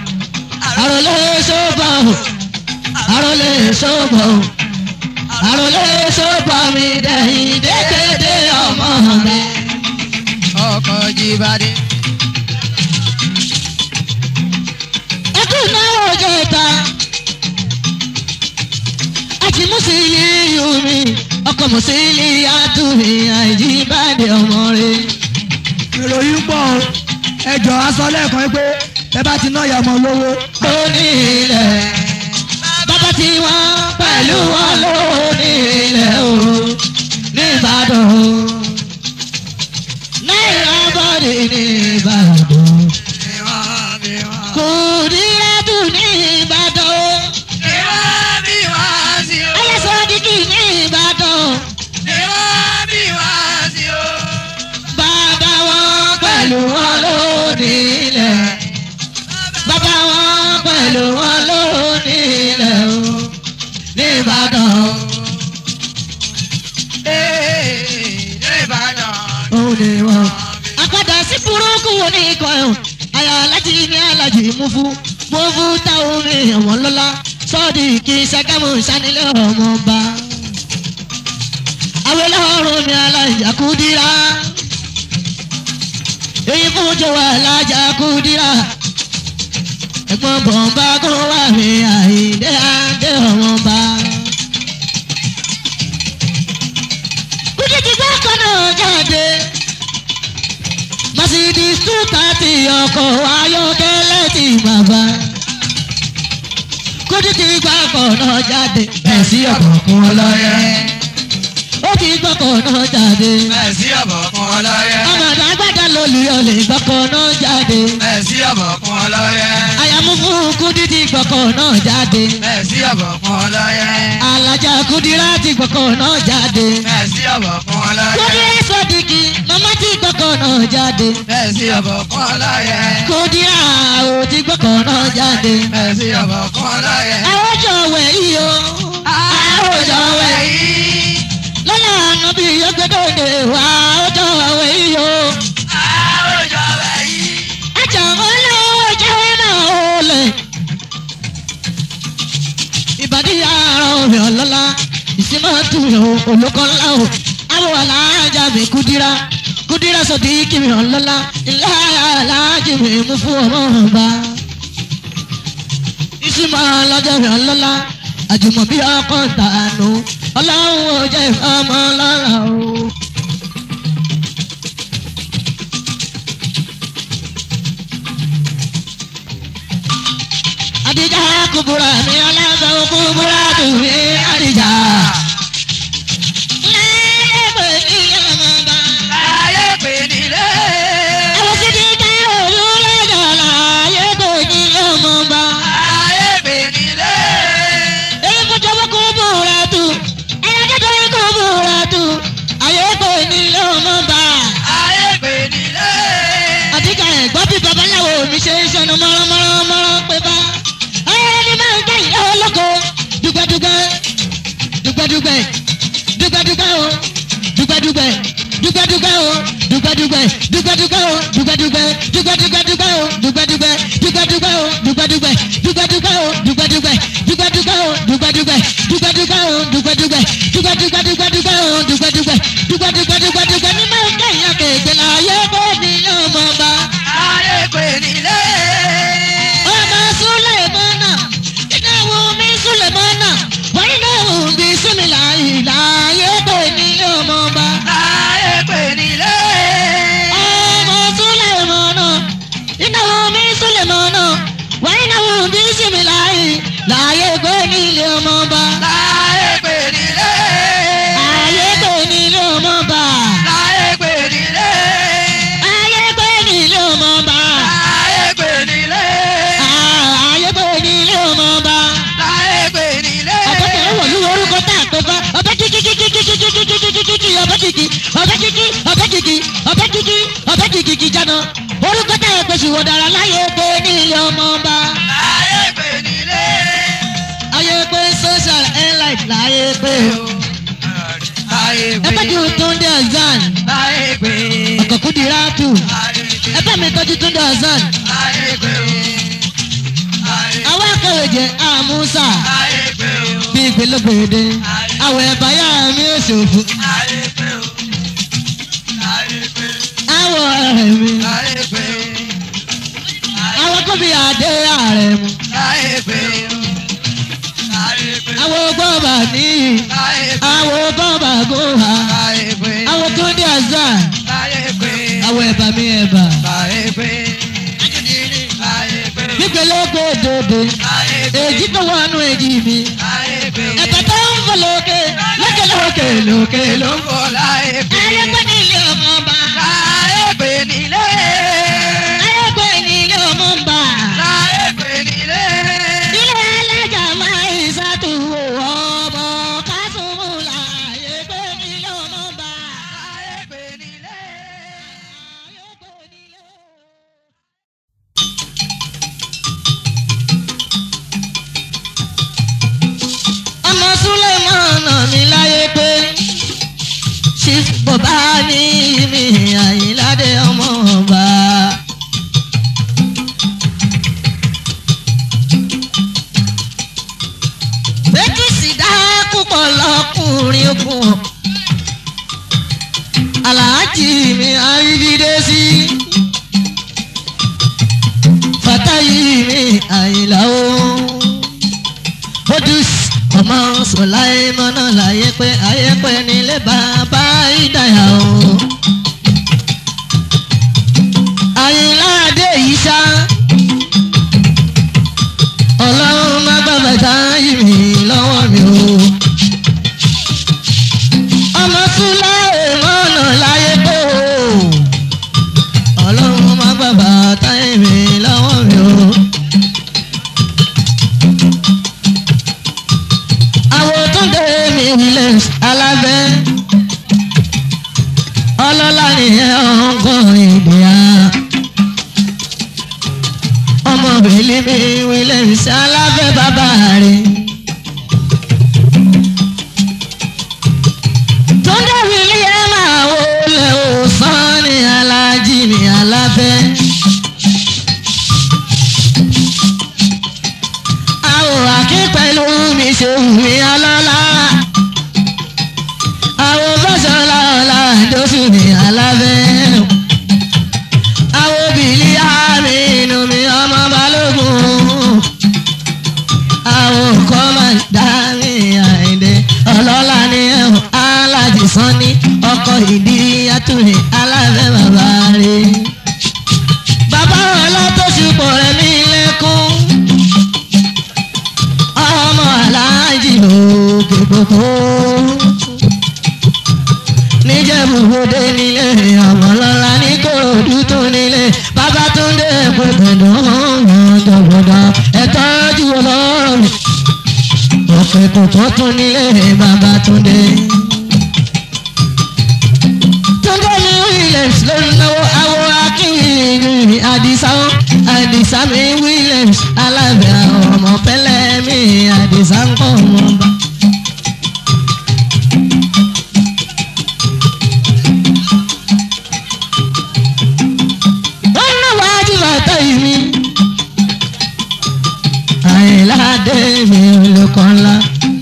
àròlé sọ́bà o àròlé sọ́bà o àròlé sọ́bà mi dẹ̀yìn dédédé ọmọ mi. ọkọ̀ jíbádé. ẹkún náà jẹ ta àti mùsùlùmí yomi ọkọ mùsùlùmí àtúnmí àìjíbádé ọmọ rẹ. ìròyìn pọ̀ o ẹjọ́ aṣọ lẹ́ẹ̀kan pé ẹ bá ti ná ìyá ọmọ lówó. lóní ilẹ̀ bàbá tí wọ́n pẹ̀lú wọn lóní ilẹ̀ o nìbàdàn o náírà bọ́dì nìbàdàn bí wọ́n bí wọ́n. kò ní ẹ̀dùn nìbàdàn o bí wọ́n bí wọ́n sí o. ẹlẹ́sọ̀dìkì nìbàdàn bí wọ́n bí wọ́n sí o. bàbá wọn pẹ̀lú wọn lóní ilẹ̀ bàbá wọn pẹ̀lú wọn lóní ilẹ̀ o nìbàdàn o. ee ní Ìbàdàn. òun ni wọn. àpàdà sí burúkú wo ní ikọ̀ ẹ̀hún àyà alájí ní alájí mú fún mú fún táwọn mi ẹ̀wọ̀n lọ́la sọ́ọ̀dì kì í ṣàgámù sanilẹ̀ ọmọ ọba. àwọn ẹlẹ́wọ̀n mi alájà kú dírá èyí fún jọ̀wọ́ alájà kú dírá ẹ̀gbọ́n bọ̀ǹbà kó wà mí àìdé àdé ọmọ ọba. kúdìtì gbọ́ kan náà jáde mercedes two thirty ọkọ̀ ayọ́kẹ́lẹ́ ti bàbá kúdìtì gbọ́ kan náà jáde bẹ́ẹ̀ sí ọ̀kọ̀ọ̀kan ọlọ́yẹ ó ti gbọ́ kan náà jáde bẹ́ẹ̀ sí ọ̀bọ̀kún ọlọ́yẹ. ọmọdé agbádá lolùyọ̀ lè gbọ́ kan náà jáde bẹ́ẹ̀ sí ọ̀bọ̀kún ọlọ́yẹ. àyàmú fún kúdìtì gbọ́ kan náà jáde bẹ́ẹ̀ sí ọ̀bọ̀kún ọlọ́yẹ. alájà kúdìrá ti gbọ́ kan náà jáde bẹ́ẹ̀ sí ọ̀bọ̀kún ọlọ́yẹ. kúdìrá sọ́dìkì màmá ti gbọ́ kan náà jáde. bẹ́ẹ̀ sí ọ̀bọ̀kún ọlọ́yẹ. kódìrà ò ti gbọ́kọ̀ náà jáde. bẹ́ẹ̀ sí ọ̀bọ̀kún ọlọ́yẹ. àwòjọ wẹ̀ yìí o. àwòjọ wẹ̀ yìí. lọ́la àná bí yọgbẹ́dọ̀dẹ wà àwòjọ wẹ̀ yìí o. àwùjọ bẹ̀ yìí. àjà olówó jẹ́ náà ó lẹ̀. ìbàdí ara omi ọ̀lọ́lá ìsinmi àtúnyẹ̀ olókọ́ ńlá o. àwọn alájà mi kúdírà kúdírà sọ̀dí kìmì ọ̀lọ́lá ilé alájì mi mú fún ọmọ ọba ìsúnmọ́ ọlọ́jọ́ mi ọlọ́lá àjùmọ̀bí ọkọ̀ tànù ọlọ́run ò jẹ́ ìfọ́mọ́ lọ́la o. àdìjà kúbúrà mi ọlọ́sọ̀ kúbúrà tù mí àdìjà. lẹ́ẹ̀pẹ̀ ní ọmọba. láyé pè nílé. àwọn sì ti dá òru lọ́jọ́ láyé kò ní ọmọba. láyé pè nílé. èyí kò jọ̀wọ́ kó búra tù ẹ̀yà kékeré kó búra tù ayé kò ní ọmọba. láyé pè nílé. àdìgà ẹ̀gbọ́n bí babaláwo mi ṣe ń ṣọnà mọ́ránmọ́rán pé bá. ayẹyẹ ni máa ń jẹ́ ìyá olóko dùgbẹ́dùgbẹ́ dùgbẹ́dùgbẹ́ dùgbẹ́dùgbẹ́ o dùgbẹ́dùgbẹ́ dùgbẹ́dùgbẹ́ o dùgbẹ́dùgbẹ́ dùgbẹ́dùgbẹ́ o dùgbẹ́dùgbẹ́ dùgbẹ́dùgbẹ́ o dùgbẹ́dùgbẹ́ dùgbẹ́dùgbẹ́ o dùgbẹ́dùgbẹ́ dùgbẹ́dùgbẹ́ o dùgbẹ́dùgbẹ́ dùgbẹ́dùgbẹ́ o dùgbẹ́dùgbẹ́ dùgbẹ́dùgbẹ́ o dùgbẹ́dùgbẹ́ dùgbẹ́dùgbẹ́ dùgbẹ́dùgbẹ́ o dùgbẹ́dùgbẹ́ dùgbẹ́dùgbẹ́ dùgbẹ́dùgbẹ́ ní máa ń jẹ́ ìyá kéèké láyé bó ní ọmọ bá láyé pè nílé. ọmọ sulemana ìdáwó mi sulemana wọ́n náà ń bí súnmìlà ìlàyé pé ní ọmọọba. láyé pè nílé. ọmọ sulemana ìdáwó mi sulemana wọ́n náà ń bí súnmìlà ìlàyé pé ní ọmọọba. láyé pè nílé. ayé pé ní ọmọọba. láyé pè nílé. ayé pé ní ọmọọba. láyé pè nílé. ayé pé ní ọmọọba. láyé pè nílé. ọ̀pọ̀ tẹ̀ wọ̀ ní orúkọ tá a tó bá ọbẹ̀ kíkí kíkí kíkí kíkí kíkí kíkí kíkí ọbẹ̀ kíkí ọbẹ̀ kíkí ọbẹ̀ kíkí ọbẹ̀ kíkí ọbẹ̀ kíkí kíkí jáná orúkọ tá a pèsè wò dára láyé pé ní ilé ọmọ ọba láyé pè nílé. ayé pé social airline láyé pé o láyé pè ẹgbẹ́ tí o tó ń dé ọ̀zán láyé pè. ọ̀kọ̀kú di ráàtù láyé pè. ẹgbẹ́ mi tọ́jú tó ń dé ọ̀zán láyé pè. láyé kéje àmúṣà Ayé pé o. bí gbẹlẹgbẹdẹ àwọ̀ ẹ̀báyà mi ò ṣòfò Ayé pé o. Ayé pé. àwọ̀ ẹ̀rẹ̀ mi Ayé pé. àwọ̀ kóbi àdé ààrẹ mu Ayé pé o. Ayé pé. àwọ̀ gbọ́bà níyì Ayé pé. àwọ̀ gbọ́bà gòhà Ayé pé. àwọ̀ tó dé àzá Ayé pé. àwọ̀ ẹ̀bà mi ẹ̀bà Ayé pé. Ayé pé. bí gbẹlẹgbẹdẹ Ayé pé. èjì tó wọnú èjì mi Ayé pé. ẹ̀bà tó ń fọ lókè lókè lókè lókè ló ń fọ. Kò láyé pé. ayẹ́pẹ́ ní ilé ọmọ ọba Láyé pé nílé. ayẹ́pẹ́ ní ilé ọmọ ọba Láyé pé nílé. ilé alájà máa ń ṣàtúwò ọmọ kásùmùlà ayẹ́pẹ́ ní ilé ọmọ ọba. Láyé pé nílé. ayẹ́pẹ́ ní ilé ọmọ ọba. ọmọ súlẹ̀mọ́nà mi láyé pé ṣí bọ̀bá ní mi àyíládé ọmọ ọba. bẹ́kìsì dá púpọ̀ lọ́kùnrin ogun aláàjì mi àrídìdé sí fatayi mi àyìnlá o odus ọmọ sọláì mọ́nà láyé pé ayé pé nílé bàbá ìdáyà o. àyìnlá adé yìí ṣá ọlọ́run má bàbá táyì mi lọ́wọ́ mi o. ọmọ sọláì mọ́nà láyé pé o. ọlọ́run má bàbá táyì mi lọ́wọ́ mi o. àwòtúndé mi williams alábẹ́ ọlọ́lá nìyẹn ọ̀gọ́ ìgbéyà ọmọ bèlí mi williams alábẹ́ bàbá rẹ̀. túndé william àwòlẹ̀ òsán ní alájí ní alábẹ́. àwọ̀ àkí pẹ̀lú mi ṣe wùmí alọ́lá. àwọ̀ bọ́sọ̀lá ọ̀la ìdóṣù ní alábẹ́. àwọ̀ bìlí àmì inú mi ọmọ balógun. àwọ̀ kọ́mọ̀dá mi àìdè ọlọ́lá ní ẹ̀hún alájì sanni ọkọ̀ ìdí àtúnyẹ alábẹ́ bàbá rẹ̀. bàbá ọlọ́tọ̀ṣù pọ̀ rẹ̀ mí lẹ́kún ọmọ aláàjì òkè gbogbo. níjẹ̀bùgbòde nílé ọmọlọ́lá ní kòròdú tó nílé babatunde gbẹgbẹdọ ọjọgbọdọ ẹtọ́jú ọlọ́rọ̀ mi. òkè kòtò tó nílé babatunde. túndé ní williams ló ń náwó awo akínwìrì àdìsá àdìsá mi williams alábẹ́ àwọn ọmọ pẹ́lẹ́ mi àdìsá ń kọ́ wọn bá. wọ́n náà wájú bàtà yìí mi. àìláde mi olùkọ́ ńlá.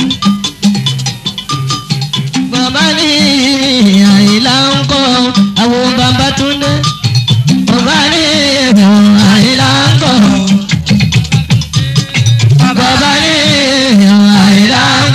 bàbá ní àìlá ń kọ́ àwọn bàbá tún dé. bàbá ní àìlá ń kọ́. bàbá ní àìlá ń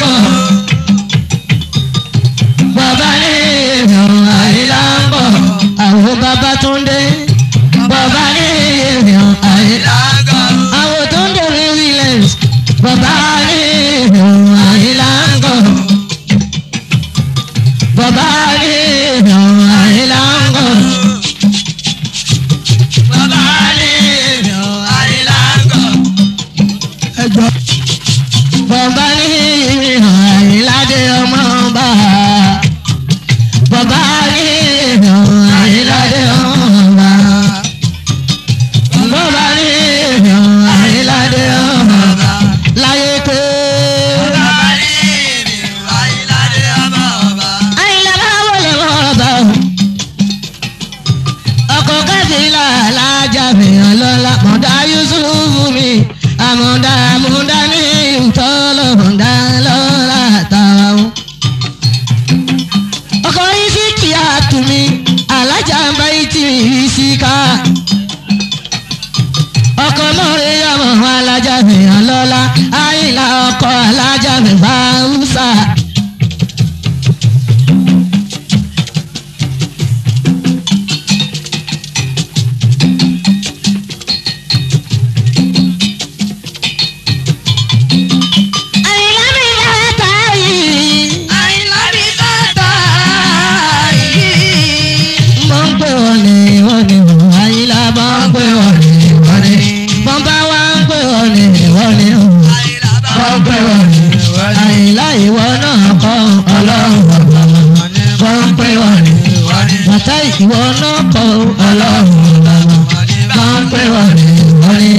ìwọ náà kọ ọlọ́run làwọn bá ń pè wọ́n ní wọ́n ní.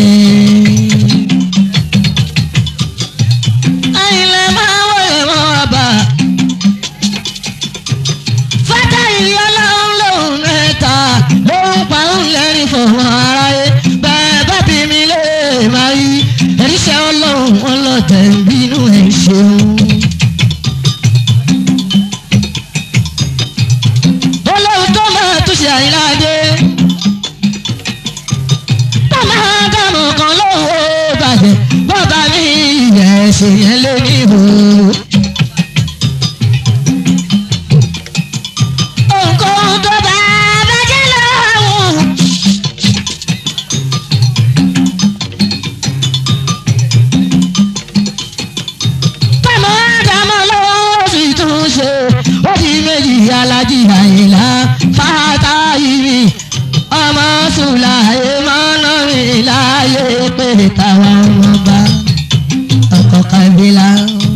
àyìnlẹ̀ máa wọlé mọ́ àbá. fátá ìyá ọlọ́run lòun mẹ́ta lòun pa òun lẹ́rìn fọwọ́ aráyé bẹ́ẹ̀ bá bí mi lè máa rí ẹ̀ríṣẹ́ ọlọ́run wọn lọ tẹ̀ ń bínú ẹ̀ ṣeun. olóhùn tó máa tún ṣe àyíláde. tó máa dànù kan lówó bàjẹ́ bọ́ba mi ìyẹ̀ ṣe yẹn lé ní ìhò. ohunkóhun tó bá bàjẹ́ lọ́wọ́. Tọ́mọ Ádámọ̀ lọ́wọ́ sì tún ṣe ó di méjì alájí àyìnlá fátayìmí ọmọ sùláyé mọ́nà mi láyé pé táwọn ọmọ bá ọkọ̀ kábílà.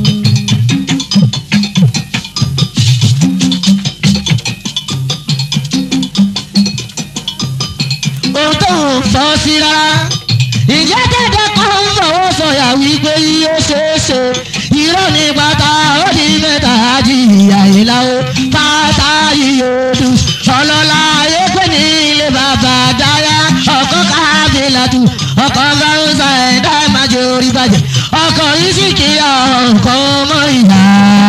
ohun tó ń fọ́ sí rárá ìjẹ́ dẹ́dẹ́ kan ń fọwọ́ sọ̀yà wípé yóò ṣeé ṣe irọ́ ní pátá ó di mẹ́ta jìyà ìlàwó pátá yíyóòdù ọlọ́lá ayé pé ní ilé bàbá dáyà ọkọ̀ kábílàtù ọkọ̀ fáwọsà ẹ̀dá ìmájò orí bàjẹ́ ọkọ̀ yìí sì kí ọkọ̀ ọmọ ìyá.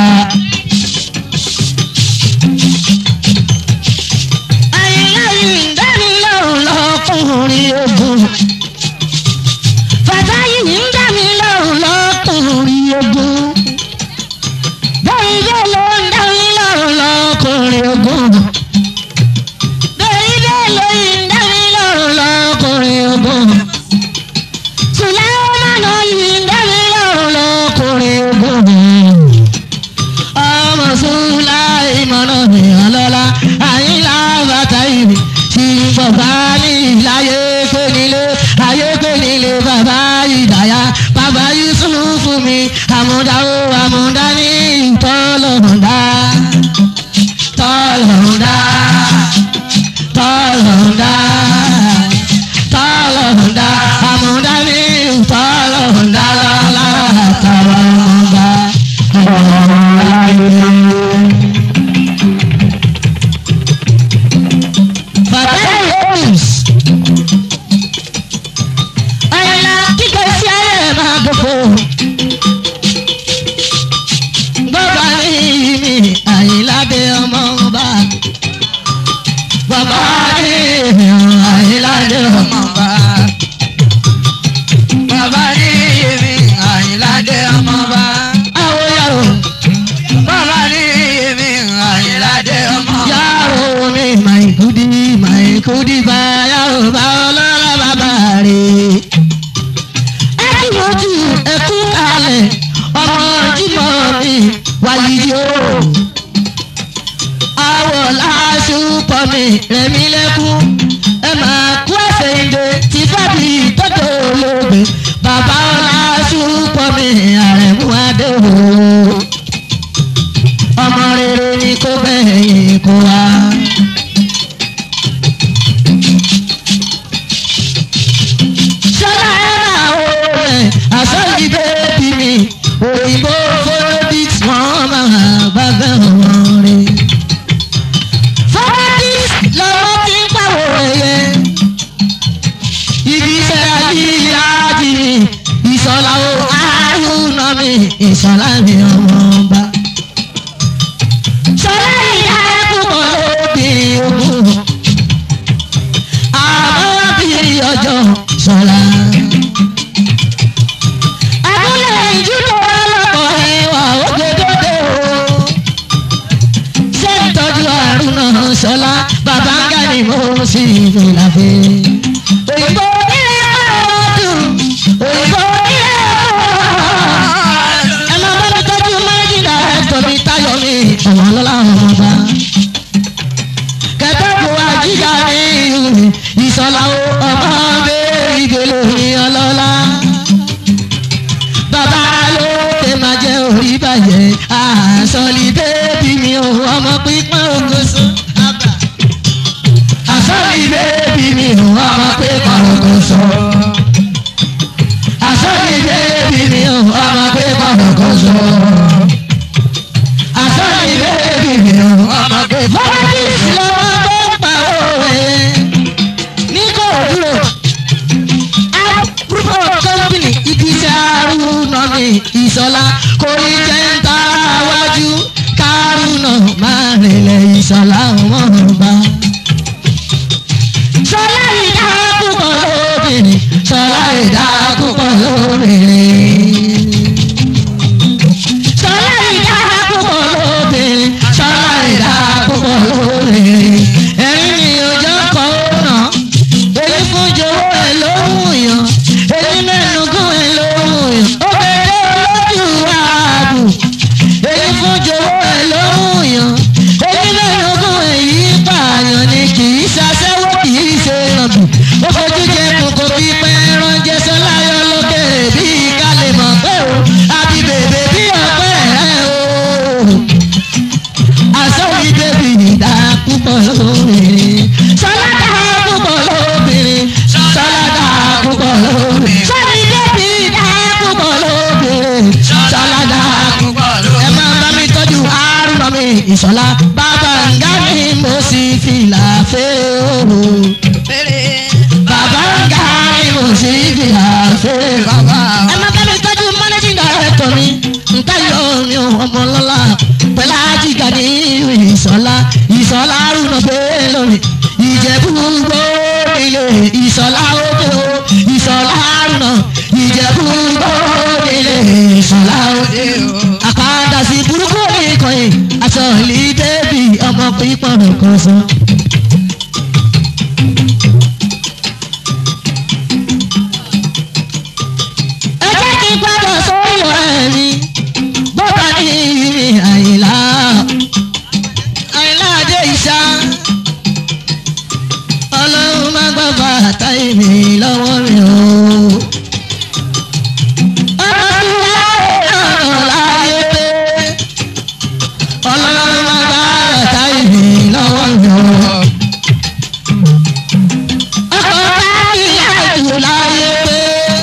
àyìnlá yìí ń dání lọ́rùn lọ́kùnrin ogun bàbá yìí ń dá mi lọ́rùn lọ́kùnrin ogun. bẹ́ẹ̀ bẹ́ẹ̀ ló ń dá mi lọ́rùn lọ́kùnrin ogun. bẹ́ẹ̀ bẹ́ẹ̀ ló ń dá mi lọ́rùn lọ́kùnrin ogun. sùlẹ́mánà yìí ń dá mi lọ́rùn lọ́kùnrin ogun. ọmọ sùláìmọ̀nà mi ọlọ́lá àyínlá bàtà ìbí tí bàbá ní ìláyé pé nílé ayé pé nílé bàbá ìdáyà bàbá yusuf fún mi àmúdá ó àmúdá ní tọ́lọ̀mùdá tọ́lọ̀mùdá tọ́lọ̀mùdá tọ́lọ̀mùdá àmúdá ní tọ́lọ̀mùdá lọ́la tọ́lọ̀mùdá ọ̀làyé. Bàbá Yéés. Àyìnlá kíkẹ́ sí ayé máa gbogbo. Bàbá mi mi Àyìnlá dé ọmọ ọba. Bàbá mi Àyìnlá dé ọmọ ọba. Bàbá ní èmi Àyìnládé ọmọba. Àwọn yàrá Bàbá ní èmi Àyìnládé ọmọba. yàrá mi máa kúdi máa kúdi bá yàrá bá ọlọ́lá bàbá rẹ̀. ẹkúnmọ́jú ẹkún kalẹ̀ ọmọ jímọ̀ mi wáyé o. àwọ̀ láṣùpọ̀ mi rẹ̀mí lẹ́kún ẹ máa kú ẹsẹ̀ ìdè tí fàbí tọ́jú olóògbé bàbá láṣùpọ̀ mi àrẹ̀mú adé o. ọmọ rere ni kò bẹ̀yìn kó wá. Ṣọlá ẹ̀rà òòrẹ̀ àsọ̀yí bẹ́ẹ̀bì mi òyìnbó fọ́rọ́dìs wọ́n máa bá bẹ́ wọn rí. Fọ́rọ́dìs lọ́wọ́ tí ń pàwọ̀ ẹ̀yẹ. Ibi iṣẹ́ ayíyá jì mí ìṣọ̀lá o àrùnà mi ìṣọ̀lá mi ọmọ ọba. Ṣọlá ìyá ẹ̀kú mọ́ lóbìnrin ogun àmọ́ bí ọjọ́ sọ̀la. Abúlé ìjúlọ ọlọ́kọ̀ ẹwà ògèdèdè o. Ṣé ìtọ́jú àrùn náà sọ̀la? Bàbá ń gà ní mo sì fìlà fẹ́. Òyìnbó nílé ọdún. Òyìnbó nílé ọdún. Ẹ máa bá mi tọ́jú mánéjì dàrẹ́tọ̀ mi táyọ̀ mi. Ọ̀wọ́n lọ́la ọmọba kẹtẹ́kù àjíjà ní ìhùn ìsọ̀lá o ọmọ bẹ́ẹ̀ ìgbèlò ní ọlọ́lá. bàbá ló tẹ máa jẹ orí bàjẹ́ àsọ̀lì bẹ́ẹ̀bì mi ò ọmọ pípọ́n ògùnṣọ́ àbà. Fọ́nrẹ́lìs lọ́wọ́ tó ń pa òwe ní kò dúró. Group of company ibi tí Arúnà ní Ìṣọ̀lá kò ní jẹ́ ń ta wájú. Kárúnà máa rìnlẹ̀ Ìṣọ̀lá wọn bá. Ṣọlá ìdá púpọ̀ lóbìnrin. Ṣọlá ìdá púpọ̀ lóbìnrin. Ṣọlá ìdá púpọ̀ lóbìnrin. Ṣọlá ìdá púpọ̀ lóbìnrin. Ẹ̀rín ni ọjọ́ kan ó nà. Èyí fún jọ̀wọ́ ẹ̀ lóhùn yàn. Èyí mẹ́nu gún ẹ̀ lóhùn yàn. Ó bẹ̀rẹ̀ olójú ààbò. Èyí fún jọ̀wọ́ ẹ̀ lóhùn yàn. Èyí mẹ́nu gún ẹ̀ yí pààyàn ni kì í ṣaṣẹ́wó kì í ṣe nàbì. Ó fojú jẹ kòkò pípẹ́ ránjẹ́ sọ́láyọ̀ lókèrè bí ká lè mọ̀ pé o. Àbí bèbè bí ọ̀pẹ́ rẹ̀ o àsọ̀rí bèbí ìdá púpọ̀ lóbìnrin. sọ́ládà púpọ̀ lóbìnrin. sọ́ládà púpọ̀ lóbìnrin. sọ́rí bèbí ìdá púpọ̀ lóbìnrin. sọ́ládà púpọ̀ lóbìnrin. ẹ máa bá mi tọ́jú àrùn mi ìṣọ̀lá. bàbá ǹgá mi mo sì fìlà fẹ́ o. bàbá ǹgá mi mo sì fìlà fẹ́ bàbá. ẹ máa bá mi tọ́jú managing director mi. nǹkan yóò mi ò ọmọ lọ́la pẹ̀lú ajíga ní ìsọ̀lá ìsọ̀lá arúnà bẹ́ẹ̀ lórí ìjẹ̀bú gbòdìlé ìsọ̀lá òde o ìsọ̀lá arúnà ìjẹ̀bú gbòdìlé ìsọ̀lá òde o. àpáàdà sí burúkú nìkan yìí aṣọ ìlí bébì ọmọ pípọ̀n kan sọ. ẹ jẹ́ kí n padà sórí ọ̀rẹ́ mi bọ́tà ní ìrì àyìnlá àyìnlá adé ìṣá ọlọ́run má gbọ́ bàtà ìmì lọ́wọ́ mi o. ọmọ tí láyé ọ̀nà láyé pé ọlọ́run má gbọ́ bàtà ìmì lọ́wọ́ mi o. ọkọ̀ bá kí àjù láyé pé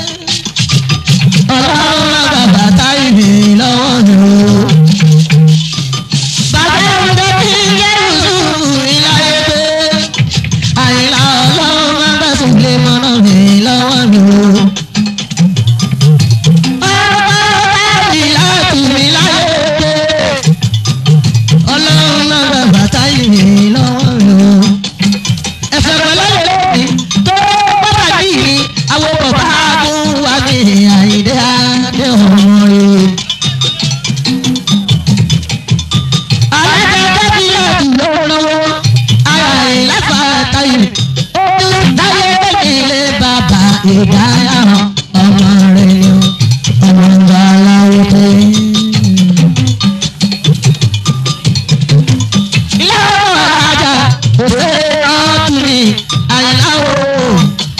ọlọ́run má gbọ́ bàtà ìmì lọ́wọ́ mi o. Bàbá ọ̀dọ́ tí ń yẹ ìṣubú ìláyé pé àyìnlá ọlọ́run máa ń bẹ̀sùn lé mọ́nà mi lọ́wọ́ mi o. Ọlọ́run bá láti mi láyé pé ọlọ́run máa ń bẹ̀ bàtà ìmì lọ́wọ́ mi o. Ẹ̀fẹ̀ pẹ̀lẹ́ lè tó pàtàkì mi àwọn bàbá mú wa ní àyíndé adé ọmọ rẹ̀. alájọba ti láti lọ́wọ́ ara ẹ̀ láfa táyé táyé ilé bàbá ìdáyà ọmọ rẹ̀ ni ọmọ ìgbà aláwọ̀ pé. ilé ọmọ ajá òfé ọtún ni àyìnláwọ̀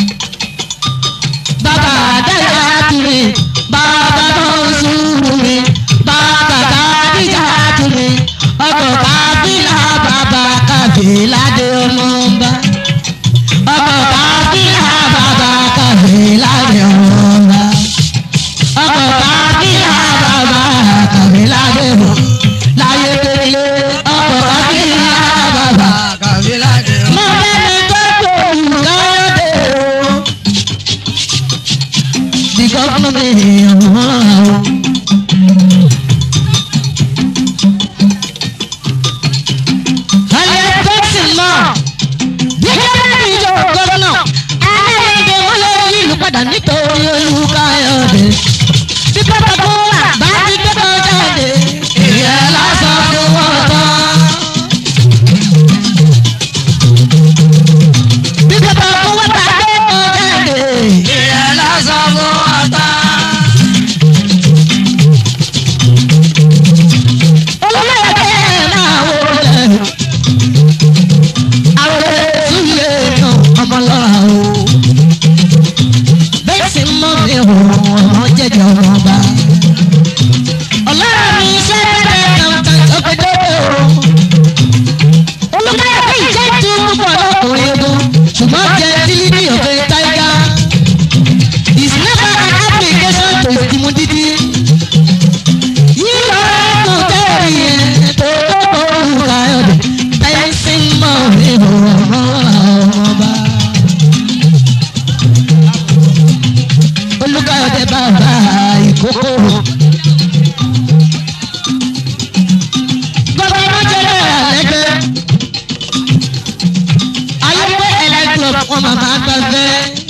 bàbá àdáyà tún ni bàbá náà sùúrù ni bàbá kàdíjà tún ni ọkọ̀ kábílà bàbá kábílà dé ọmọ ọba ọkọ̀ kábílà bàbá kábílà dé ọmọ ọba ọkọ̀ kábílà bàbá kábílà dé ọmọ láyé pélé ọkọ̀ kábílà bàbá mọ bẹ́ẹ̀ tó tó káyọ̀dé o the government ọ̀hún. alẹ́ tẹ́sí náà bí kẹ́kẹ́ ìjọ gọ́dọ̀nà alẹ́ wọn lè yí ìlú padà nítorí olùkàyọ̀dé bí bàbá tó wà bá ti gbẹ́kọ̀ jáde ìyẹn lásán fún wọn tán. bí bàbá tó wà bá gbẹ́kọ̀ jáde ìyẹn lásán fún wọn tán. aláfẹ́.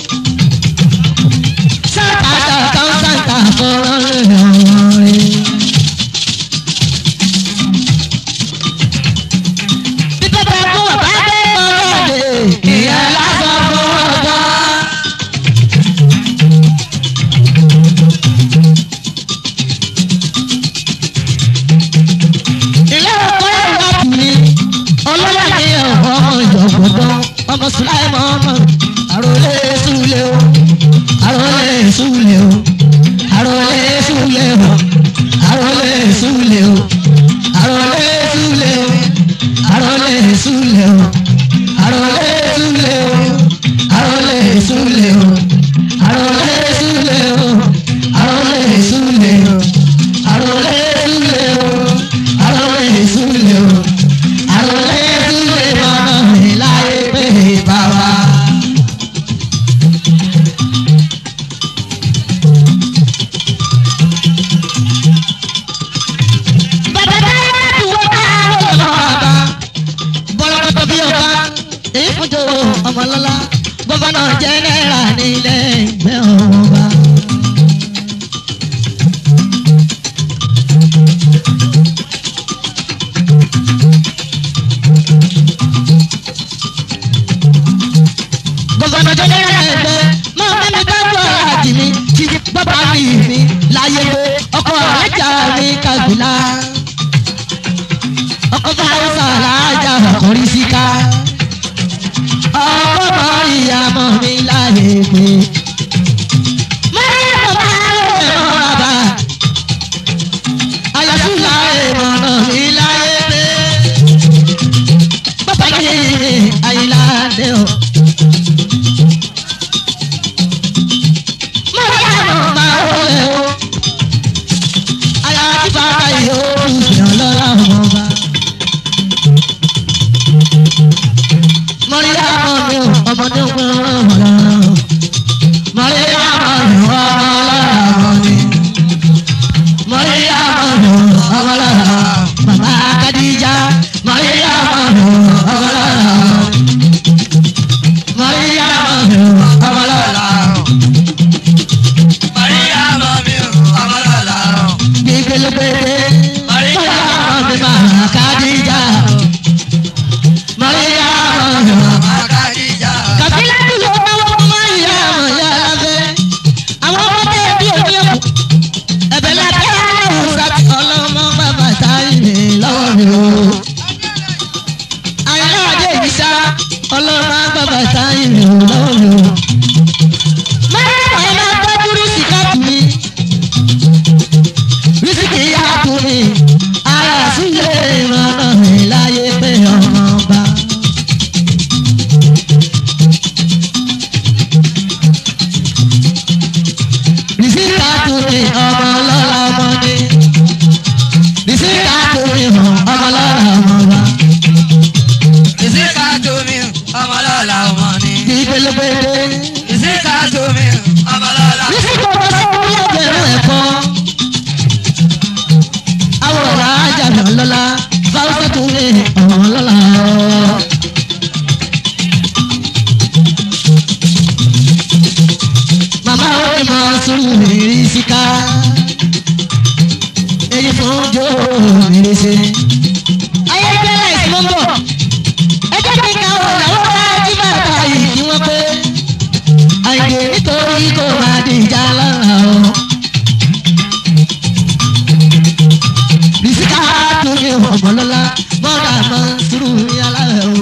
sábàtà kan sáńtà fọ́nrán lè ọ̀rọ̀ rẹ̀. bí bàbá kú bàbá dé ọ̀rọ̀ rẹ̀ ìyá lásán fún ọjọ́. ilé ọkọ ẹ̀rọ mi ọlọ́lá mi ọmọ ìjọ̀gbọ̀dọ̀ ọmọ sùláìmọ̀ ọmọ àròlé súlẹ̀ o àròlé súlẹ̀ o àròlé súlẹ̀ o àròlé súlẹ̀ o àròlé súlẹ̀ o àròlé súlẹ̀ o àròlé súlẹ̀ o àròlé súlẹ̀ o àròlé súlẹ̀ o àròlé súlẹ̀ o àròlé súlẹ̀ o àròlé súlẹ̀ o àròlé súlẹ̀ mọ́nà mi láyé pé bàbá. bàbá báyọ̀ dùwọ́ bá ọlọ́ọ̀bá bọ́lọ́kọ́tọ́ bí ọba èyí fún jòwó ọmọlọ́lá gọ́fánà jẹ́nẹ́rà nílẹ̀ ìgbẹ́ ọba. gọ́fánà jẹ́nẹ́rà ẹgbẹ́ máa bá mi dájú àjì mi tí bàbá mi mi láyé pé ọkọ̀ ajá mi kàgbìlá ọkọ̀ fáwọ́sà lájà ọkùnrin síká ọkọ̀ mọ ìyàmọ̀ mi láyé pé. Mọ́rí bàbá rẹ̀ mọ́ra bá àyàtúlá ìmọ̀nà mi láyé pé. Bàbá yìí àyìnlá dé o. Mọ́rí àmọ̀ máa wọlé o. Àyàtí bàbá yìí ó ń sìn lọ́la ọmọ bá. Mọ̀ríyá mọ̀ mi ò ọmọdé ń pín ọmọ lọ́rọ̀. Mọ̀ríyá mọ̀ mi ò ọmọ lọ́rọ̀ mi. Mọ̀ríyá mọ̀ mi ò ọmọ lọ́rọ̀. Màmá Kadija. Mọ̀ríyá mọ̀ mi ò ọmọ lọ́rọ̀. Mọ̀ríyá mọ̀ mi ò ọmọ lọ́rọ̀. Gbígbélégbélé. Mọ̀ríyá mọ̀ mi màmá Kadija. Mọ̀ríyá mọ̀ mi ò kàbílẹ̀ bí yóò bá wọ́n máa ń yá àwọn ìyá aláfẹ́. àwọn ọmọ tẹ bí òní ẹ̀kú. ẹ̀bẹ̀ lábẹ́ ọ̀sàbí ọlọ́mọ bàbá táyé lọ́wọ́ mi o. àyìnlá àdé yìí sá ọlọ́mọ bàbá táyé lọ́wọ́ mi o. mẹ́rin ẹ̀ máa tọ́jú rísíkà tù mí. rísíkì yá tù mí. ara sílé ìrànà mi láyé pé ọmọ bá. Rìsíkà tó ní ọmọ lọ́la ọmọ ní. Rìsíkà tó ní ọmọ lọ́la ọmọ wa. Bí pélépélé. Rìsíkà tó bá sọ́wọ́ lẹ́gbẹ̀rún ẹ̀kọ́. Àwòrán ajáde ọlọ́lá. Fáwọ́sẹ̀ tó ní ọmọ lọ́la. Màmá ó ní mọ sùúrù rìsíkà. Èyí fún jó mèrèsè. Ayé gbẹ́lẹ̀ ìsúnmọ́ bọ̀. Ẹ jẹ́ kí n ka ọ̀rọ̀ àwọn ají bàbá yìí kí wọ́n pé. Àìdè nítorí kò máa di ìjà lọ́la o. Rìsíkà tó ní ọ̀gbọ́nlọ́lá. Mọ́ra mọ́ sùúrù ní alárẹ̀ o.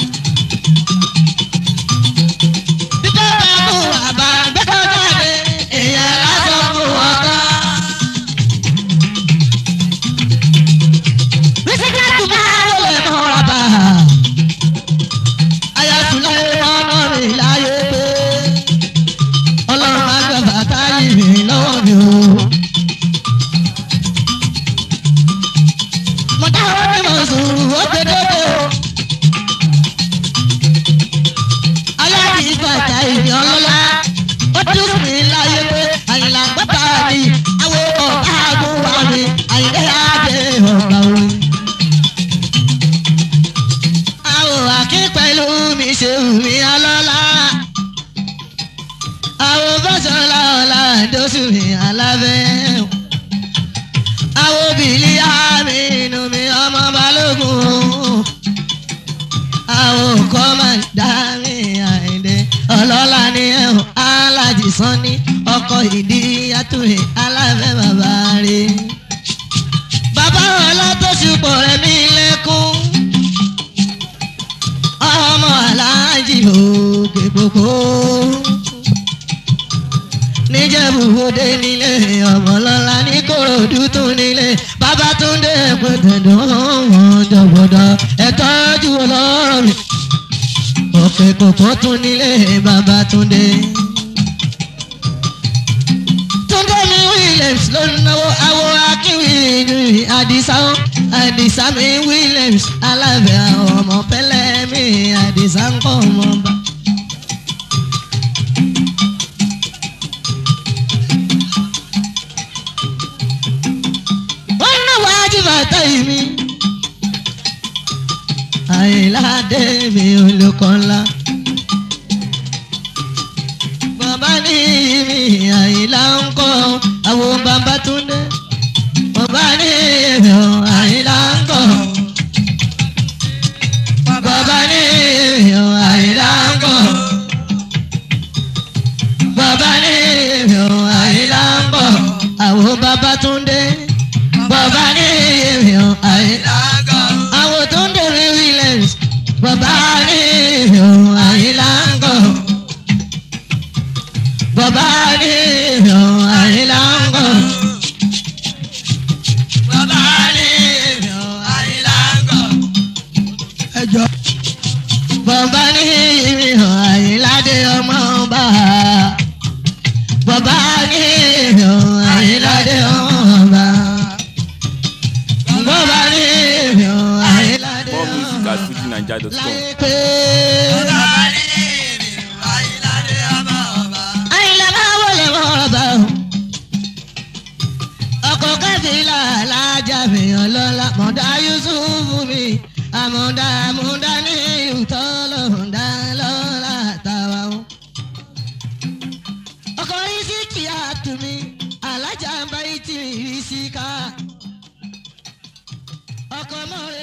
Bíbẹ́ bá mú àbá gbẹ́kọ̀ jáde. Èèyàn lásán mú ọkọ. Rìsíkà tó máa wọlé mọ́ra bá. Ayatollah ọmọ mi láyé pé. Ọlọ́run máa gbẹ bàtà yìí mi lọ́wọ́ mi o. Mo dáwọ́ ní mo sùn ó ti dóde o. Aláàbí bàtà ìdí ọlọ́lá. Ó dúró mi láyé pé àyìnlá gbọ́dọ̀ ni àwọn ọ̀gá àgùnwà mi àyìnlá àdé ọ̀gá orin. Àwọn àkín pẹ̀lú mi ṣe wù mí ọlọ́lá. àwọn kọ́ máa ń dá mi àìdè ọlọ́lá ni ẹ̀hún alájì sanni ọkọ̀ ìdí àtúnyẹ aláfẹ́ bàbá rẹ̀. bàbá ọlọ́tọ̀ṣùpọ̀ rẹ̀ mí lẹ́kún ọmọ aláàjì òkè gbogbo níjẹ̀bùwòde nílé ọmọlọ́lá ní kòròdú tún nílé babatunde pẹ̀tẹ̀dọ̀ wọn jọ̀gbọ̀dọ̀ ẹ̀tọ́jú ọlọ́rọ̀ mi òkè kòkó tún nílé babatunde. túndé mi williams ló ń náwó awo akínwìrì àdìsá àdìsá mi williams alábẹ́ àwọn ọmọ pẹ́lẹ́ mi àdìsá ń kọ́ ọmọ bá. wọ́n ná wájú bàtà yìí mi. àyìnládé mi olùkọ́ ńlá. bàbá ní mi àyìnlá ń kọ́ àwọn bàbá túndé. bàbá ní mi àyìnlá ń kọ́. bàbá ní mi àyìnlá ń kọ́. bàbá ní mi àyìnlá ń kọ́. àwọn bàbá túndé bàbá ní èèyàn àyílá àwọn tó ń dèrè williams bàbá ní èèyàn àyílá ń gọ̀ bàbá ní èèyàn àyílá ń gọ̀ bàbá ní èèyàn àyílá ń gọ̀ ẹjọ bàbá ní èèyàn àyílá dé ọmọ bá bàbá ní èèyàn àyílá dé ọmọ bá bàbá ní èèyàn àyílá dé More ọmọ music bá at fujinaija.com. láyé pé. àyìnlá máa wọlé mọ́rọ̀bà o. ọkọ̀ kẹ́fìlà alájà mi ọlọ́lá mọ̀dá yusufu mi àmọ̀dá àmọ̀dá ní ìtọ́ lọ́ọ̀dá lọ́la tàwa o. ọkọ̀ yìí sí kí a tù mí alájà ń bá yìí tì mí rí sí ká. ọkọ̀ mọ́rẹ̀.